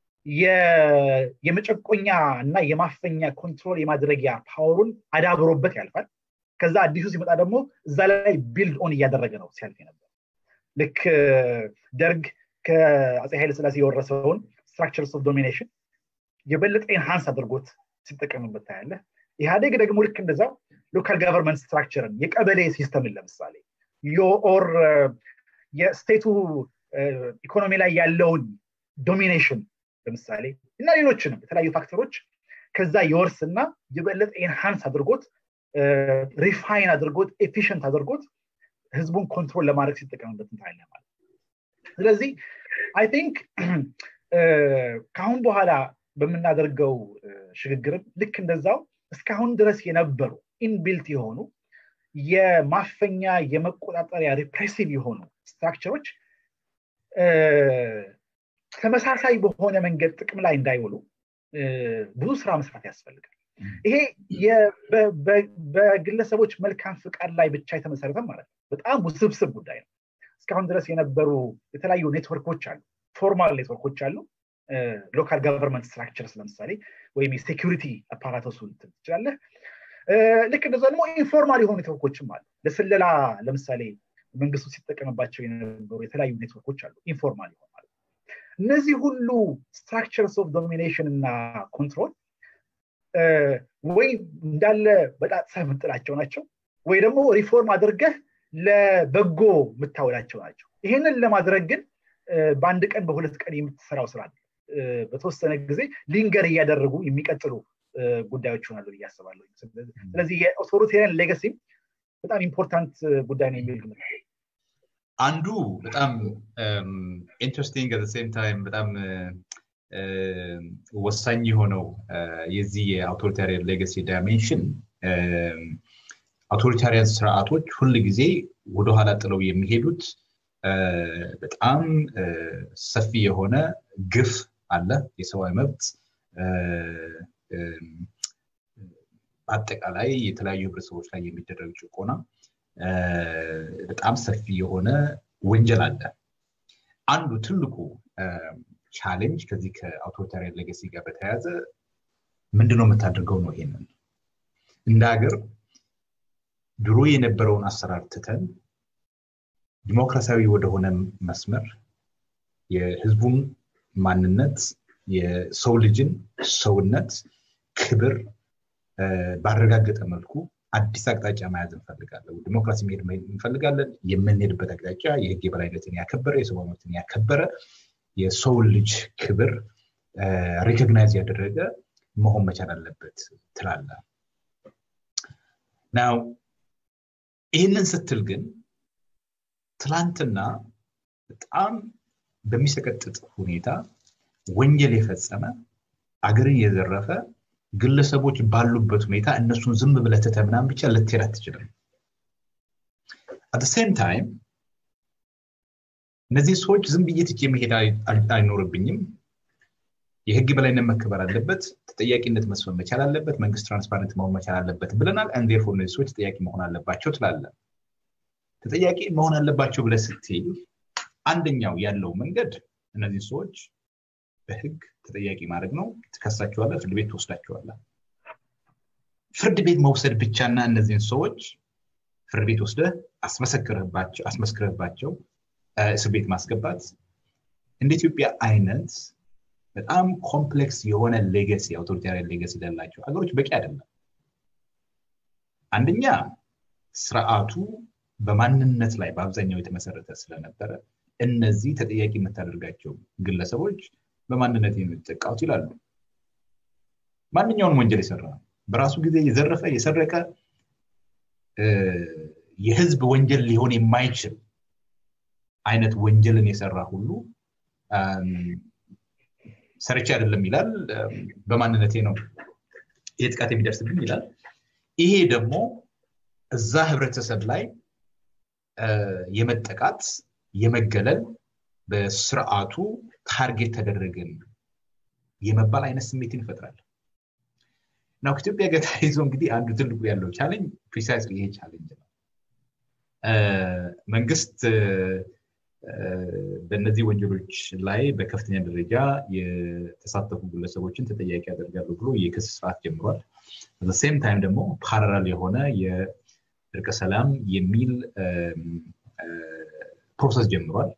የመጨቆኛ እና የማፈኛ ኮንትሮል የማድረጊያ ፓወሩን አዳብሮበት ያልፋል ከዛ አዲሱ ሲመጣ ደግሞ እዛ ላይ ቢልድ ኦን እያደረገ ነው ሲያልፍ ነበር ልክ ደርግ ከአፄ ኃይለ ስላሴ የወረሰውን ስትራክቸርስ ኦፍ ዶሚኔሽን የበለጠ ኤንሃንስ አድርጎት ሲጠቀምበት ታያለ ኢህአዴግ ደግሞ ልክ እንደዛው ሎካል ጋቨርንመንት ስትራክቸርን የቀበሌ ሲስተምን ለምሳሌ ኦር የስቴቱ ኢኮኖሚ ላይ ያለውን ዶሚኔሽን ለምሳሌ እና ሌሎችንም የተለያዩ ፋክተሮች ከዛ የወርስና የበለጠ ኤንሃንስ አድርጎት ሪፋይን አድርጎት ኤፊሽንት አድርጎት ህዝቡን ኮንትሮል ለማድረግ ሲጠቀምበት እንታያለ ማለት ስለዚህ አይ ቲንክ ከአሁን በኋላ በምናደርገው ሽግግርም ልክ እንደዛው እስካሁን ድረስ የነበሩ ኢንቢልት የሆኑ የማፈኛ የመቆጣጠሪያ ሪፕሬሲቭ የሆኑ ስትራክቸሮች ተመሳሳይ በሆነ መንገድ ጥቅም ላይ እንዳይውሉ ብዙ ስራ መስራት ያስፈልጋል ይሄ በግለሰቦች መልካም ፍቃድ ላይ ብቻ የተመሰረተ ማለት ነው በጣም ውስብስብ ጉዳይ ነው እስካሁን ድረስ የነበሩ የተለያዩ ኔትወርኮች አሉ ፎርማል ኔትወርኮች አሉ ሎካል ጋቨርንመንት ስትራክቸርስ ለምሳሌ ወይም የሴኪሪቲ አፓራቶሱ ትችላለህ ልክ እንደዛ ደግሞ ኢንፎርማል የሆኑ ኔትወርኮችም አሉ ለስለላ ለምሳሌ መንግስቱ ሲጠቀምባቸው የነበሩ የተለያዩ ኔትወርኮች አሉ ኢንፎርማል የሆኑ ማለት እነዚህ ሁሉ ስትራክቸርስ ኦፍ ዶሚኔሽን እና ኮንትሮል ወይ እንዳለ በጣጥሰህ የምጥላቸው ናቸው ወይ ደግሞ ሪፎርም አድርገህ ለበጎ የምታውላቸው ናቸው ይህንን ለማድረግ ግን በአንድ ቀን በሁለት ቀን የምትሰራው ስራ በተወሰነ ጊዜ ሊንገር እያደረጉ የሚቀጥሉ ጉዳዮች ይሆናሉ ብዬ አስባለሁ ስለዚህ የኦቶሪቴሪያን ሌጋሲም በጣም ኢምፖርታንት ጉዳይ ነው የሚል ግምት አንዱ በጣም ኢንትረስቲንግ አት ሴም ታይም በጣም ወሳኝ የሆነው የዚህ የአውቶሪታሪያን ሌጋሲ ዳይሜንሽን አውቶሪታሪያን ስርዓቶች ሁል ጊዜ ወደኋላ ጥለው የሚሄዱት በጣም ሰፊ የሆነ ግፍ አለ የሰብአዊ መብት አጠቃላይ የተለያዩ ህብረተሰቦች ላይ የሚደረግ ጭቆና በጣም ሰፊ የሆነ ወንጀል አለ አንዱ ትልቁ ቻሌንጅ ከዚህ ከአውቶሪታሪያን ሌጋሲ ጋር በተያያዘ ምንድነው የምታደርገው ነው ይሄንን እንደ ሀገር ድሮ የነበረውን አሰራር ትተን ዲሞክራሲያዊ ወደሆነ መስመር የህዝቡን ማንነት የሰው ልጅን ሰውነት ክብር ባረጋገጠ መልኩ አዲስ አቅጣጫ መያዝ እንፈልጋለን ዲሞክራሲ መሄድ እንፈልጋለን የምንሄድበት አቅጣጫ የህግ የበላይነትን ያከበረ የሰው መብትን ያከበረ የሰው ልጅ ክብር ሪኮግናይዝ ያደረገ መሆን መቻል አለበት ትላለ ናው ይህንን ስትል ግን ትላንትና በጣም በሚሰቀጥጥ ሁኔታ ወንጀል የፈጸመ አገርን የዘረፈ ግለሰቦች ባሉበት ሁኔታ እነሱን ዝም ብለህ ትተህ ምናምን ብቻ ልትሄድ አትችልም አት ሴም ታይም እነዚህ ሰዎች ዝም ብዬ ትቼ መሄድ አይኖርብኝም የህግ በላይነት መከበር አለበት ተጠያቂነት መስፈን መቻል አለበት መንግስት ትራንስፓረንት መሆን መቻል አለበት ብለናል አንዴርፎ እነዚህ ሰዎች ተጠያቂ መሆን አለባቸው ትላለ ተጠያቂ መሆን አለባቸው ብለ ስትል አንደኛው ያለው መንገድ እነዚህ ሰዎች በህግ ተጠያቂ ማድረግ ነው ትከሳቸዋለህ ፍርድ ቤት ትወስዳቸዋለህ ፍርድ ቤት መውሰድ ብቻና እነዚህን ሰዎች ፍርድ ቤት ወስደህ አስመስክረህባቸው እስር ቤት ማስገባት እንደ ኢትዮጵያ አይነት በጣም ኮምፕሌክስ የሆነ ሌገሲ አውቶሪታሪያን ሌገሲ ላላቸው ሀገሮች በቂ አይደለም አንደኛ ስርዓቱ በማንነት ላይ በአብዛኛው የተመሰረተ ስለነበረ እነዚህ ተጠያቂ የምታደርጋቸው ግለሰቦች በማንነት የሚጠቃውት ይላሉ ማንኛውንም ወንጀል የሰራ በራሱ ጊዜ የዘረፈ የሰረቀ የህዝብ ወንጀል ሊሆን የማይችል አይነት ወንጀልን የሰራ ሁሉ ሰርቼ አይደለም ይላል በማንነቴ ነው ይህ ጥቃት የሚደርስብኝ ይላል ይሄ ደግሞ እዛ ህብረተሰብ ላይ የመጠቃት የመገለል በስርዓቱ ታርጌት ተደረገን የመባል አይነት ስሜትን ይፈጥራል ናው ከኢትዮጵያ ጋር ተያይዞ እንግዲህ አንዱ ትልቁ ያለው ቻሌንጅ ፕሪሳይስ ይሄ ቻሌንጅ ነው መንግስት በእነዚህ ወንጀሎች ላይ በከፍተኛ ደረጃ የተሳተፉ ግለሰቦችን ተጠያቂ ያደርጋሉ ብሎ የክስ ስርዓት ጀምሯል በሴም ታይም ደግሞ ፓራላል የሆነ የእርቀ ሰላም የሚል ፕሮሰስ ጀምሯል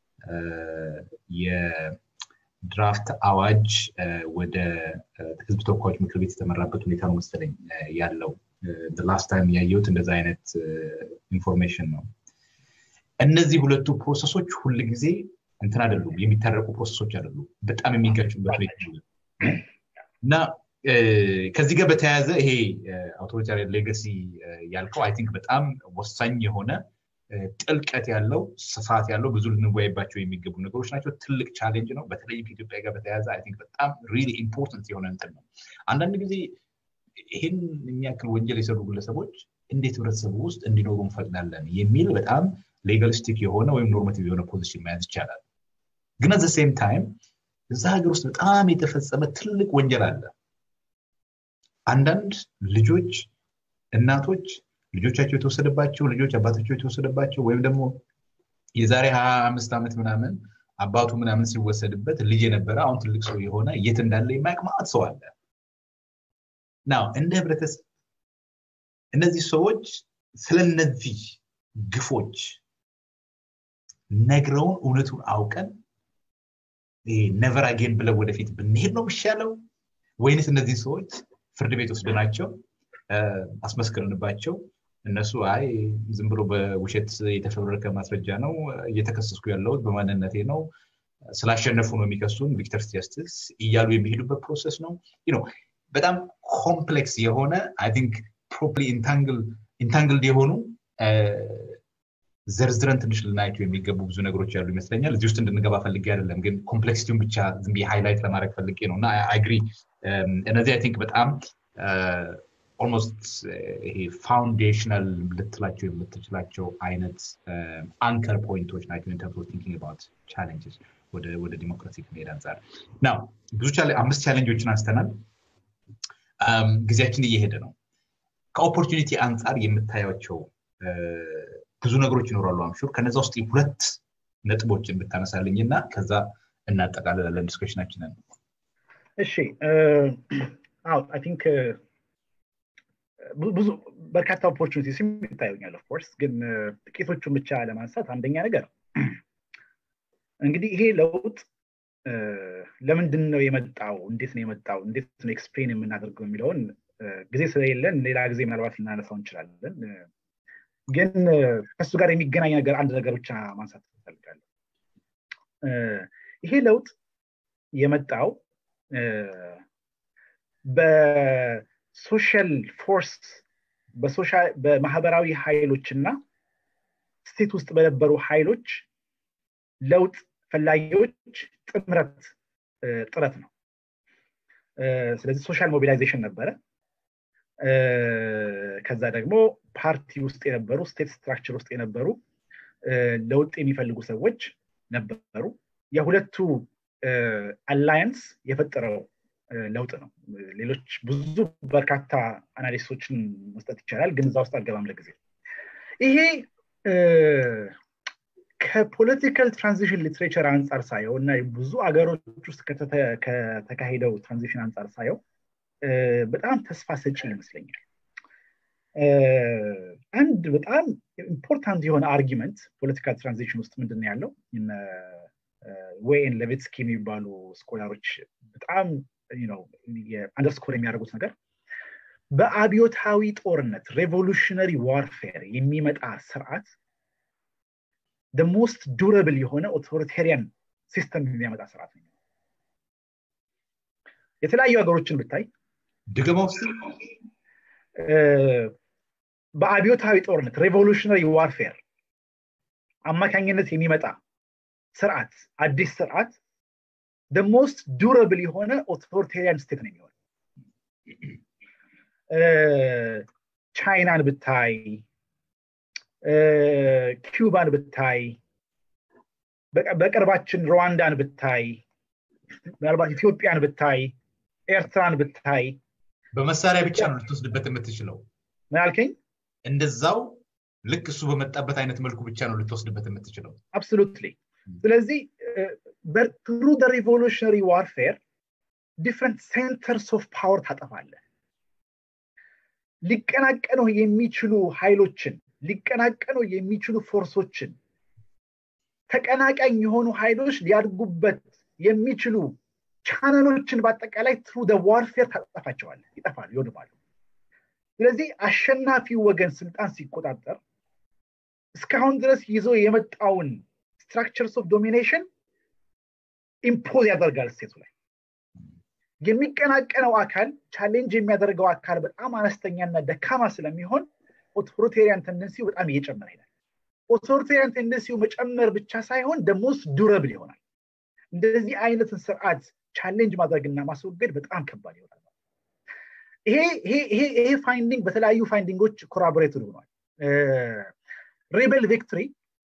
የድራፍት አዋጅ ወደ ህዝብ ተወካዮች ምክር ቤት የተመራበት ሁኔታ ነው መሰለኝ ያለው ላስት ታይም ያየሁት እንደዛ አይነት ኢንፎርሜሽን ነው እነዚህ ሁለቱ ፕሮሰሶች ሁል ጊዜ እንትን አይደሉም የሚታረቁ ፕሮሰሶች አይደሉም በጣም የሚጋጩበት ሁኔታ እና ከዚህ ጋር በተያያዘ ይሄ አውቶሪታሪያን ሌጋሲ ያልከው አይ ቲንክ በጣም ወሳኝ የሆነ ጥልቀት ያለው ስፋት ያለው ብዙ ልንወያይባቸው የሚገቡ ነገሮች ናቸው ትልቅ ቻሌንጅ ነው በተለይ ከኢትዮጵያ ጋር በተያያዘ አይ ቲንክ በጣም ሪሊ ኢምፖርታንት የሆነ እንትን ነው አንዳንድ ጊዜ ይህን የሚያክል ወንጀል የሰሩ ግለሰቦች እንዴት ህብረተሰቡ ውስጥ እንዲኖሩ እንፈቅዳለን የሚል በጣም ሌጋሊስቲክ የሆነ ወይም ኖርማቲቭ የሆነ ፖዚሽን መያዝ ይቻላል ግን አዘ ሴም ታይም እዛ ሀገር ውስጥ በጣም የተፈጸመ ትልቅ ወንጀል አለ አንዳንድ ልጆች እናቶች ልጆቻቸው የተወሰደባቸው ልጆች አባታቸው የተወሰደባቸው ወይም ደግሞ የዛሬ ሀያ አምስት ዓመት ምናምን አባቱ ምናምን ሲወሰድበት ልጅ የነበረ አሁን ትልቅ ሰው የሆነ የት እንዳለ የማያውቅ ማዕት ሰው አለ ናው እንደ ህብረተሰብ እነዚህ ሰዎች ስለነዚህ ግፎች ነግረውን እውነቱን አውቀን ነቨር አጌን ብለው ወደፊት ብንሄድ ነው የሚሻለው ወይንስ እነዚህ ሰዎች ፍርድ ቤት ወስደናቸው አስመስክርንባቸው እነሱ አይ ዝም ብሎ በውሸት የተፈበረከ ማስረጃ ነው እየተከሰስኩ ያለሁት በማንነቴ ነው ስላሸነፉ ነው የሚከሱን ቪክተርስ ጀስትስ እያሉ የሚሄዱበት ፕሮሰስ ነው በጣም ኮምፕሌክስ የሆነ አይ ቲንክ ፕሮፕሊ ኢንታንግልድ የሆኑ ዘርዝረን ትንሽ ልናያቸው የሚገቡ ብዙ ነገሮች ያሉ ይመስለኛል እዚህ ውስጥ እንድንገባ ፈልጌ አይደለም ግን ኮምፕሌክሲቲውን ብቻ ዝም ሃይላይት ለማድረግ ፈልጌ ነው እና አግሪ እነዚህ አይ ቲንክ በጣም ኦልሞስት ይሄ ፋውንዴሽናል ልትላቸው የምትችላቸው አይነት አንከር ፖይንቶች ናቸው ኢንተርስ ቲንኪንግ አባውት ቻሌንጅስ ወደ ዲሞክራሲ ከመሄድ አንጻር ናው ብዙ አምስት ቻሌንጆችን አንስተናል ጊዜያችን እየሄደ ነው ከኦፖርቹኒቲ አንጻር የምታያቸው ብዙ ነገሮች ይኖራሉ አምሹር ከነዛ ውስጥ ሁለት ነጥቦችን ብታነሳልኝ እና ከዛ እናጠቃልላለን ዲስከሽናችንን እሺ አይ ቲንክ ብዙ በርካታ ኦፖርቹኒቲስ ይታዩኛል ኦፍኮርስ ግን ጥቂቶቹን ብቻ ለማንሳት አንደኛ ነገር እንግዲህ ይሄ ለውጥ ለምንድን ነው የመጣው እንዴት ነው የመጣው እንዴት ነው ኤክስፕሌን የምናደርገው የሚለውን ጊዜ ስለሌለን ሌላ ጊዜ ምናልባት ልናነሳው እንችላለን ግን ከሱ ጋር የሚገናኝ ነገር አንድ ነገር ብቻ ማንሳት ትፈልጋለሁ ይሄ ለውጥ የመጣው በሶሻል ፎርስ በማህበራዊ ኃይሎች እና ስቴት ውስጥ በነበሩ ኃይሎች ለውጥ ፈላጊዎች ጥምረት ጥረት ነው ስለዚህ ሶሻል ሞቢላይዜሽን ነበረ ከዛ ደግሞ ፓርቲ ውስጥ የነበሩ ስቴት ስትራክቸር ውስጥ የነበሩ ለውጥ የሚፈልጉ ሰዎች ነበሩ የሁለቱ አላያንስ የፈጠረው ለውጥ ነው ሌሎች ብዙ በርካታ አናሊስቶችን መስጠት ይቻላል ግን እዛ ውስጥ አልገባም ለጊዜ ይሄ ከፖለቲካል ትራንዚሽን ሊትሬቸር አንጻር ሳየው እና ብዙ አገሮች ውስጥ ከተካሄደው ትራንዚሽን አንጻር ሳየው በጣም ተስፋ ሰጪ ይመስለኛል አንድ በጣም ኢምፖርታንት የሆነ አርጊመንት ፖለቲካል ትራንዚሽን ውስጥ ምንድን ነው ያለው ዌይን ለቬትስኪ የሚባሉ ስኮላሮች በጣም አንደርስኮር የሚያደርጉት ነገር በአብዮታዊ ጦርነት ሬቮሉሽነሪ ዋርፌር የሚመጣ ስርዓት ሞስት ዱረብል የሆነ ኦቶሪቴሪያን ሲስተም የሚያመጣ ስርዓት ነው የተለያዩ ሀገሮችን ብታይ ድገማ ውስጥ በአብዮታዊ ጦርነት ሬቮሉሽነሪ ዋርፌር አማካኝነት የሚመጣ ስርዓት አዲስ ስርዓት ሞስት ዱረብል የሆነ ኦቶሪቴሪያን ስቴት ነው የሚሆን ቻይናን ብታይ ኪዩባን ብታይ በቅርባችን ሩዋንዳን ብታይ ምናልባት ኢትዮጵያን ብታይ ኤርትራን ብታይ በመሳሪያ ብቻ ነው ልትወስድበት የምትችለው ምን አልከኝ እንደዛው ልክ እሱ በመጣበት አይነት መልኩ ብቻ ነው ልትወስድበት የምትችለው አብሶሉትሊ ስለዚህ ትሩ ሪቮሉሽነሪ ዋርፌር ዲፍረንት ሴንተርስ ኦፍ ፓወር ታጠፋለህ ሊቀናቀኑ የሚችሉ ኃይሎችን ሊቀናቀኑ የሚችሉ ፎርሶችን ተቀናቃኝ የሆኑ ኃይሎች ሊያድጉበት የሚችሉ ቻነሎችን በአጠቃላይ ትሩ ዋርፌር ታጠፋቸዋል ይጠፋሉ ይወድማሉ ስለዚህ አሸናፊው ወገን ስልጣን ሲቆጣጠር እስካሁን ድረስ ይዞ የመጣውን ስትራክቸርስ ኦፍ ዶሚኔሽን ኢምፖዝ ያደርጋል ስቴቱ ላይ የሚቀናቀነው አካል ቻሌንጅ የሚያደርገው አካል በጣም አነስተኛና ደካማ ስለሚሆን ኦቶሪቴሪያን ተንደንሲው በጣም እየጨመረ ይሄዳል ኦቶሪቴሪያን ቴንደንሲው መጨመር ብቻ ሳይሆን ደሞስ ዱረብል ይሆናል እንደዚህ አይነትን ስርዓት ቻሌንጅ ማድረግና ማስወገድ በጣም ከባድ ይሆናል ይሄ ፋይንዲንግ በተለያዩ ፋይንዲንጎች ኮራቦሬትድ ሆኗል ሬቤል ቪክትሪ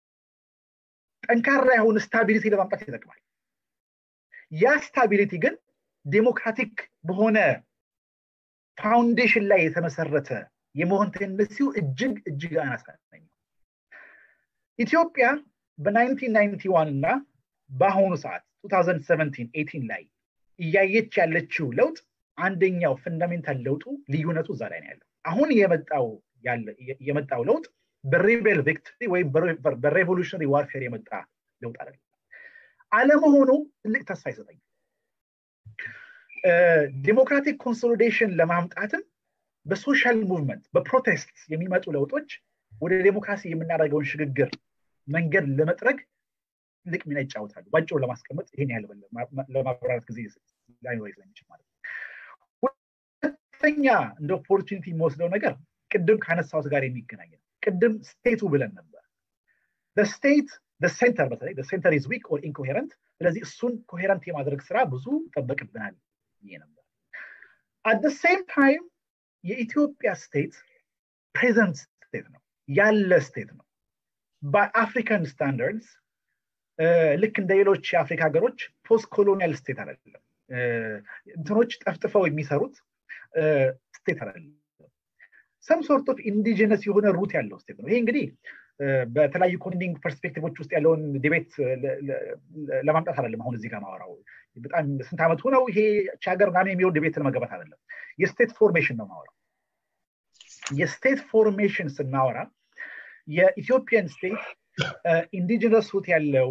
ጠንካራ የሆነ ስታቢሊቲ ለማምጣት ይጠቅማል ያ ስታቢሊቲ ግን ዴሞክራቲክ በሆነ ፋውንዴሽን ላይ የተመሰረተ የመሆን ቴንደንሲው እጅግ እጅግ አናሳነኝ ኢትዮጵያ በ1991 እና በአሁኑ ሰዓት 2017 ላይ እያየች ያለችው ለውጥ አንደኛው ፈንዳሜንታል ለውጡ ልዩነቱ እዛ ላይ ነው ያለው አሁን የመጣው ለውጥ በሬቤል ቪክትሪ ወይም በሬቮሉሽነሪ ዋርፌር የመጣ ለውጥ አይደለም አለመሆኑ ትልቅ ተስፋ ይሰጠኛል ዴሞክራቲክ ኮንሶሊዴሽን ለማምጣትም በሶሻል ሙቭመንት በፕሮቴስት የሚመጡ ለውጦች ወደ ዴሞክራሲ የምናደርገውን ሽግግር መንገድ ለመጥረግ ትልቅ ሚና ይጫወታሉ ባጭሩ ለማስቀመጥ ይሄን ያህል ለማብራራት ጊዜ ላይኖር ስለሚችል ማለት ሁለተኛ እንደ ኦፖርቹኒቲ የሚወስደው ነገር ቅድም ከአነሳሁት ጋር የሚገናኝ ነው ቅድም ስቴቱ ብለን ነበር ስቴት ሴንተር በተለይ ሴንተር ኢዝ ዊክ ኦር ኢንኮሄረንት ስለዚህ እሱን ኮሄረንት የማድረግ ስራ ብዙ ይጠበቅብናል ይሄ ነበር አት ሴም ታይም የኢትዮጵያ ስቴት ፕሬዘንት ስቴት ነው ያለ ስቴት ነው በአፍሪካን ስታንዳርድስ ልክ እንደ ሌሎች የአፍሪካ ሀገሮች ፖስት ኮሎኒያል ስቴት አይደለም እንትኖች ጠፍጥፈው የሚሰሩት ስቴት አይደለም ሰም ሶርት ኦፍ ኢንዲጂነስ የሆነ ሩት ያለው ስቴት ነው ይሄ እንግዲህ በተለያዩ ኮንዲንግ ፐርስፔክቲቮች ውስጥ ያለውን ዲቤት ለማምጣት አይደለም አሁን እዚህ ጋር ማወራው በጣም ስንት ዓመቱ ነው ይሄ ሀገር ምናምን የሚሆን ዲቤት ለመገባት አይደለም የስቴት ፎርሜሽን ነው ማወራው የስቴት ፎርሜሽን ስናወራ የኢትዮጵያን ስቴት ኢንዲጂነስ ሩት ያለው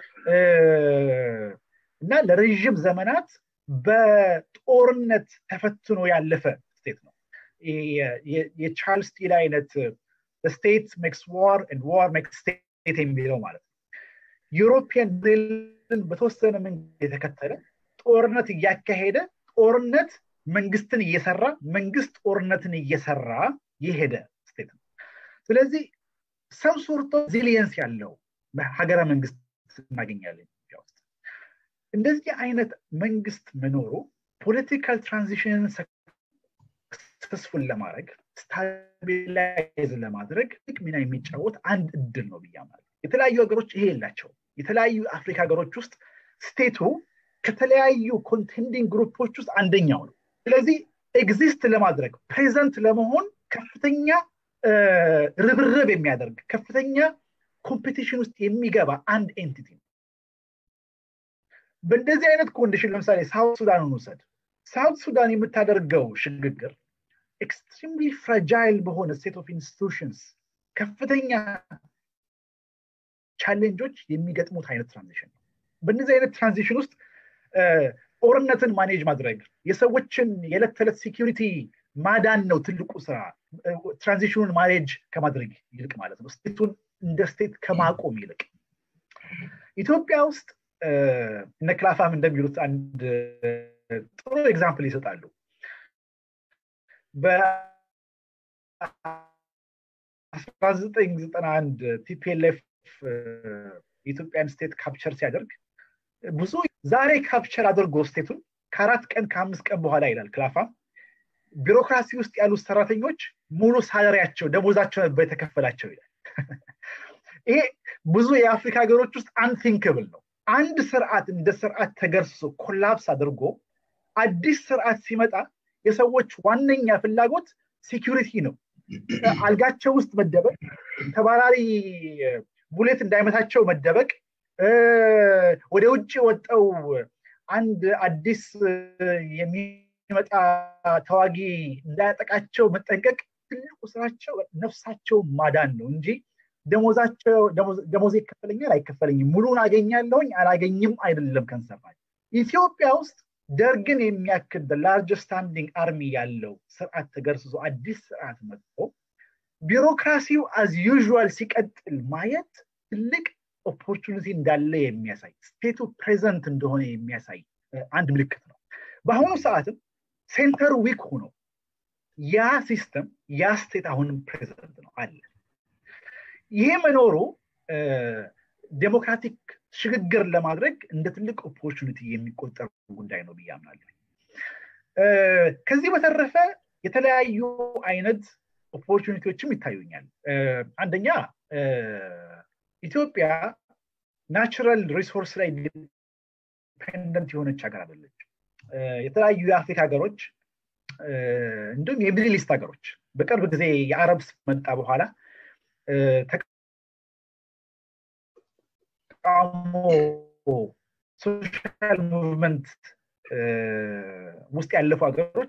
እና ለረዥም ዘመናት በጦርነት ተፈትኖ ያለፈ ስቴት ነው የቻርልስ ስቲል አይነት ስቴት ሜክስ ዋር ዋር ሜክስ ስቴት የሚለው ማለት ነው ዩሮፒያን ሞዴልን በተወሰነ መንገድ የተከተለ ጦርነት እያካሄደ ጦርነት መንግስትን እየሰራ መንግስት ጦርነትን እየሰራ የሄደ ስቴት ነው ስለዚህ ሰም ሶርቶ ዚሊየንስ ያለው ሀገረ መንግስት እናገኛለን ኢትዮጵያ ውስጥ እንደዚህ አይነት መንግስት መኖሩ ፖለቲካል ትራንዚሽንን ሰክሰስፉል ለማድረግ ስታቢላይዝ ለማድረግ ትልቅ ሚና የሚጫወት አንድ እድል ነው ብያማል የተለያዩ ሀገሮች ይሄ የላቸው የተለያዩ አፍሪካ ሀገሮች ውስጥ ስቴቱ ከተለያዩ ኮንቴንዲንግ ግሩፖች ውስጥ አንደኛው ነው ስለዚህ ኤግዚስት ለማድረግ ፕሬዘንት ለመሆን ከፍተኛ ርብርብ የሚያደርግ ከፍተኛ ኮምፒቲሽን ውስጥ የሚገባ አንድ ኤንቲቲ ነው በእንደዚህ አይነት ኮንዲሽን ለምሳሌ ሳውት ሱዳንን ውሰድ ሳውት ሱዳን የምታደርገው ሽግግር ኤክስትሪምሊ ፍራጃይል በሆነ ስቴት ኦፍ ኢንስቲቱሽንስ ከፍተኛ ቻሌንጆች የሚገጥሙት አይነት ትራንዚሽን ነው በእነዚህ አይነት ትራንዚሽን ውስጥ ጦርነትን ማኔጅ ማድረግ የሰዎችን የዕለት ተዕለት ሴኪሪቲ ማዳን ነው ትልቁ ስራ ትራንዚሽኑን ማኔጅ ከማድረግ ይልቅ ማለት ነው ስቴቱን እንደ ስቴት ከማቆም ይልቅ ኢትዮጵያ ውስጥ እነ ክላፋም እንደሚሉት አንድ ጥሩ ኤግዛምፕል ይሰጣሉ በ1991 ቲፒኤልኤፍ የኢትዮጵያን ስቴት ካፕቸር ሲያደርግ ብዙ ዛሬ ካፕቸር አድርጎ ስቴቱን ከአራት ቀን ከአምስት ቀን በኋላ ይላል ክላፋም ቢሮክራሲ ውስጥ ያሉት ሰራተኞች ሙሉ ሳለሪያቸው ደሞዛቸው ነበር የተከፈላቸው ይላል ይሄ ብዙ የአፍሪካ ሀገሮች ውስጥ አንቲንክብል ነው አንድ ስርዓት እንደ ስርዓት ተገርሶ ኮላፕስ አድርጎ አዲስ ስርዓት ሲመጣ የሰዎች ዋነኛ ፍላጎት ሴኪሪቲ ነው አልጋቸው ውስጥ መደበቅ ተባራሪ ቡሌት እንዳይመታቸው መደበቅ ወደ ውጭ ወጠው አንድ አዲስ የሚመጣ ተዋጊ እንዳያጠቃቸው መጠንቀቅ ትልቁ ስራቸው ነፍሳቸው ማዳን ነው እንጂ ደሞዛቸው ደሞዝ ይከፈለኛል አይከፈለኝም ሙሉን አገኛለሁኝ አላገኝም አይደለም ከንሰፋል ኢትዮጵያ ውስጥ ደርግን የሚያክል ላርጅ ስታንዲንግ አርሚ ያለው ስርዓት ተገርስሶ አዲስ ስርዓት መጥቶ ቢሮክራሲው አዝ ዩዥዋል ሲቀጥል ማየት ትልቅ ኦፖርቹኒቲ እንዳለ የሚያሳይ ስቴቱ ፕሬዘንት እንደሆነ የሚያሳይ አንድ ምልክት ነው በአሁኑ ሰዓትም ሴንተር ዊክ ሆኖ ያ ሲስተም ያ ስቴት አሁንም ፕሬዘንት ነው አለ ይሄ መኖሩ ዴሞክራቲክ ሽግግር ለማድረግ እንደ ትልቅ ኦፖርቹኒቲ የሚቆጠር ጉዳይ ነው ብዬ አምናለሁ ከዚህ በተረፈ የተለያዩ አይነት ኦፖርቹኒቲዎችም ይታዩኛል አንደኛ ኢትዮጵያ ናቹራል ሪሶርስ ላይ ዲፔንደንት የሆነች ሀገር አደለች የተለያዩ የአፍሪካ ሀገሮች እንዲሁም የሚድል ኢስት ሀገሮች በቅርብ ጊዜ የአረብ መጣ በኋላ ተቃውሞ ሶሻል ሙቭመንት ውስጥ ያለፉ ሀገሮች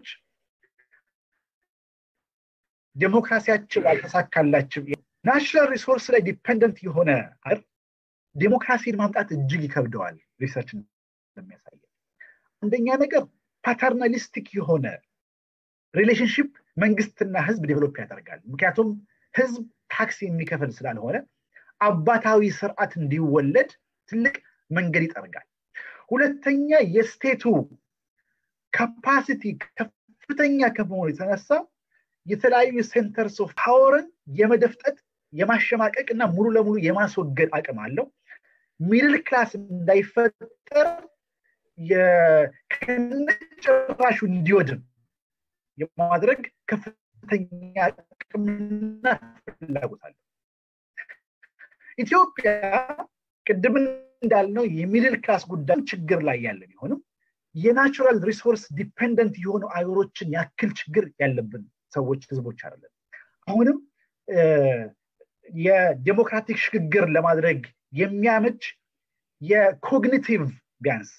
ዴሞክራሲያቸው ያልተሳካላቸው ናሽናል ሪሶርስ ላይ ዲፔንደንት የሆነ ሀገር ዴሞክራሲን ማምጣት እጅግ ይከብደዋል ሪሰርች እንደሚያሳየ አንደኛ ነገር ፓተርናሊስቲክ የሆነ ሪሌሽንሽፕ መንግስትና ህዝብ ዴቨሎፕ ያደርጋል ምክንያቱም ህዝብ ታክስ የሚከፍል ስላልሆነ አባታዊ ስርዓት እንዲወለድ ትልቅ መንገድ ይጠርጋል ሁለተኛ የስቴቱ ካፓሲቲ ከፍተኛ ከመሆኑ የተነሳ የተለያዩ ሴንተርስ ኦፍ ፓወርን የመደፍጠጥ የማሸማቀቅ እና ሙሉ ለሙሉ የማስወገድ አቅም አለው ሚድል ክላስ እንዳይፈጠር ከነጭራሹ እንዲወድም የማድረግ ከፍተኛ አቅምና ፍላጎት አለው ኢትዮጵያ ቅድም እንዳልነው የሚድል ክላስ ጉዳይ ችግር ላይ ያለ ቢሆንም የናቹራል ሪሶርስ ዲፔንደንት የሆኑ አገሮችን ያክል ችግር ያለብን ሰዎች ህዝቦች አይደለም አሁንም የዴሞክራቲክ ሽግግር ለማድረግ የሚያመች የኮግኒቲቭ ቢያንስ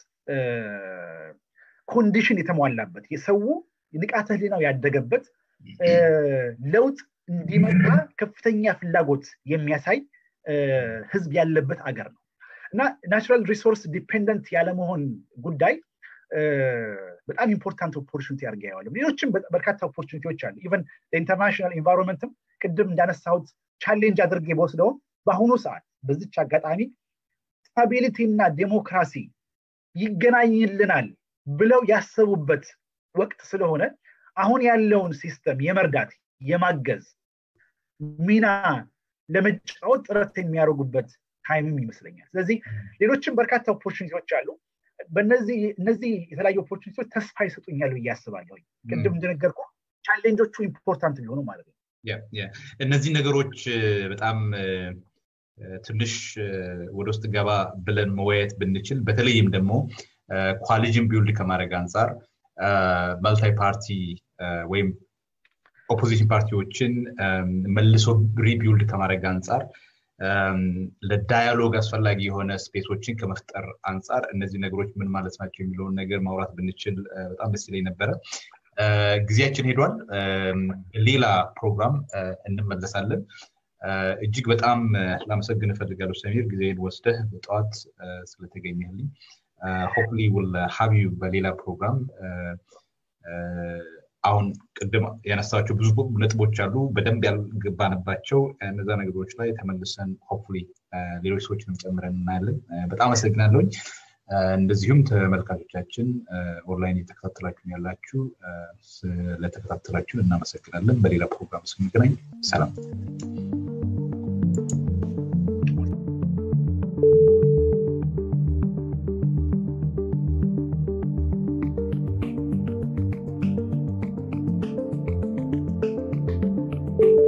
ኮንዲሽን የተሟላበት የሰው ንቃተ ህሊናው ያደገበት ለውጥ እንዲመጣ ከፍተኛ ፍላጎት የሚያሳይ ህዝብ ያለበት አገር ነው እና ናቹራል ሪሶርስ ዲፔንደንት ያለመሆን ጉዳይ በጣም ኢምፖርታንት ኦፖርቹኒቲ አድርገ ያዋለም ሌሎችም በርካታ ኦፖርቹኒቲዎች አሉ ኢቨን ኢንተርናሽናል ኢንቫይሮንመንትም ቅድም እንዳነሳሁት ቻሌንጅ አድርጌ በወስደውም በአሁኑ ሰዓት በዚች አጋጣሚ ስታቢሊቲ እና ዴሞክራሲ ይገናኝልናል ብለው ያሰቡበት ወቅት ስለሆነ አሁን ያለውን ሲስተም የመርዳት የማገዝ ሚና ለመጫወት ጥረት የሚያደርጉበት ታይምም ይመስለኛል ስለዚህ ሌሎችም በርካታ ኦፖርቹኒቲዎች አሉ በእነዚህ እነዚህ የተለያዩ ኦፖርቹኒቲዎች ተስፋ ይሰጡኛል ብዬ አስባለሁ ቅድም እንደነገርኩ ቻሌንጆቹ ኢምፖርታንት ቢሆኑ ማለት ነው እነዚህ ነገሮች በጣም ትንሽ ወደ ውስጥ ገባ ብለን መወያየት ብንችል በተለይም ደግሞ ኳሊጅን ቢውልድ ከማድረግ አንጻር መልታይ ፓርቲ ወይም ኦፖዚሽን ፓርቲዎችን መልሶ ሪቢውልድ ከማድረግ አንጻር ለዳያሎግ አስፈላጊ የሆነ ስፔሶችን ከመፍጠር አንጻር እነዚህ ነገሮች ምን ማለት ናቸው የሚለውን ነገር ማውራት ብንችል በጣም ደስ ይለኝ ነበረ። ጊዜያችን ሄዷል። ሌላ ፕሮግራም እንመለሳለን። እጅግ በጣም ላመሰግን እፈልጋለሁ ሰሚር፣ ጊዜን ወስደህ በጠዋት ስለተገኘልኝ። ሆፕሊ ውል ሀብ ዩ በሌላ ፕሮግራም አሁን ቅድም ያነሳቸው ብዙ ነጥቦች አሉ በደንብ ያልገባንባቸው እነዛ ነገሮች ላይ ተመልሰን ሆፕሊ ሌሎች ሰዎችንም ጨምረን እናያለን በጣም አመሰግናለሁኝ እንደዚሁም ተመልካቾቻችን ኦንላይን እየተከታተላችሁን ያላችሁ ስለተከታተላችሁን እናመሰግናለን በሌላ ፕሮግራም ስንገናኝ ሰላም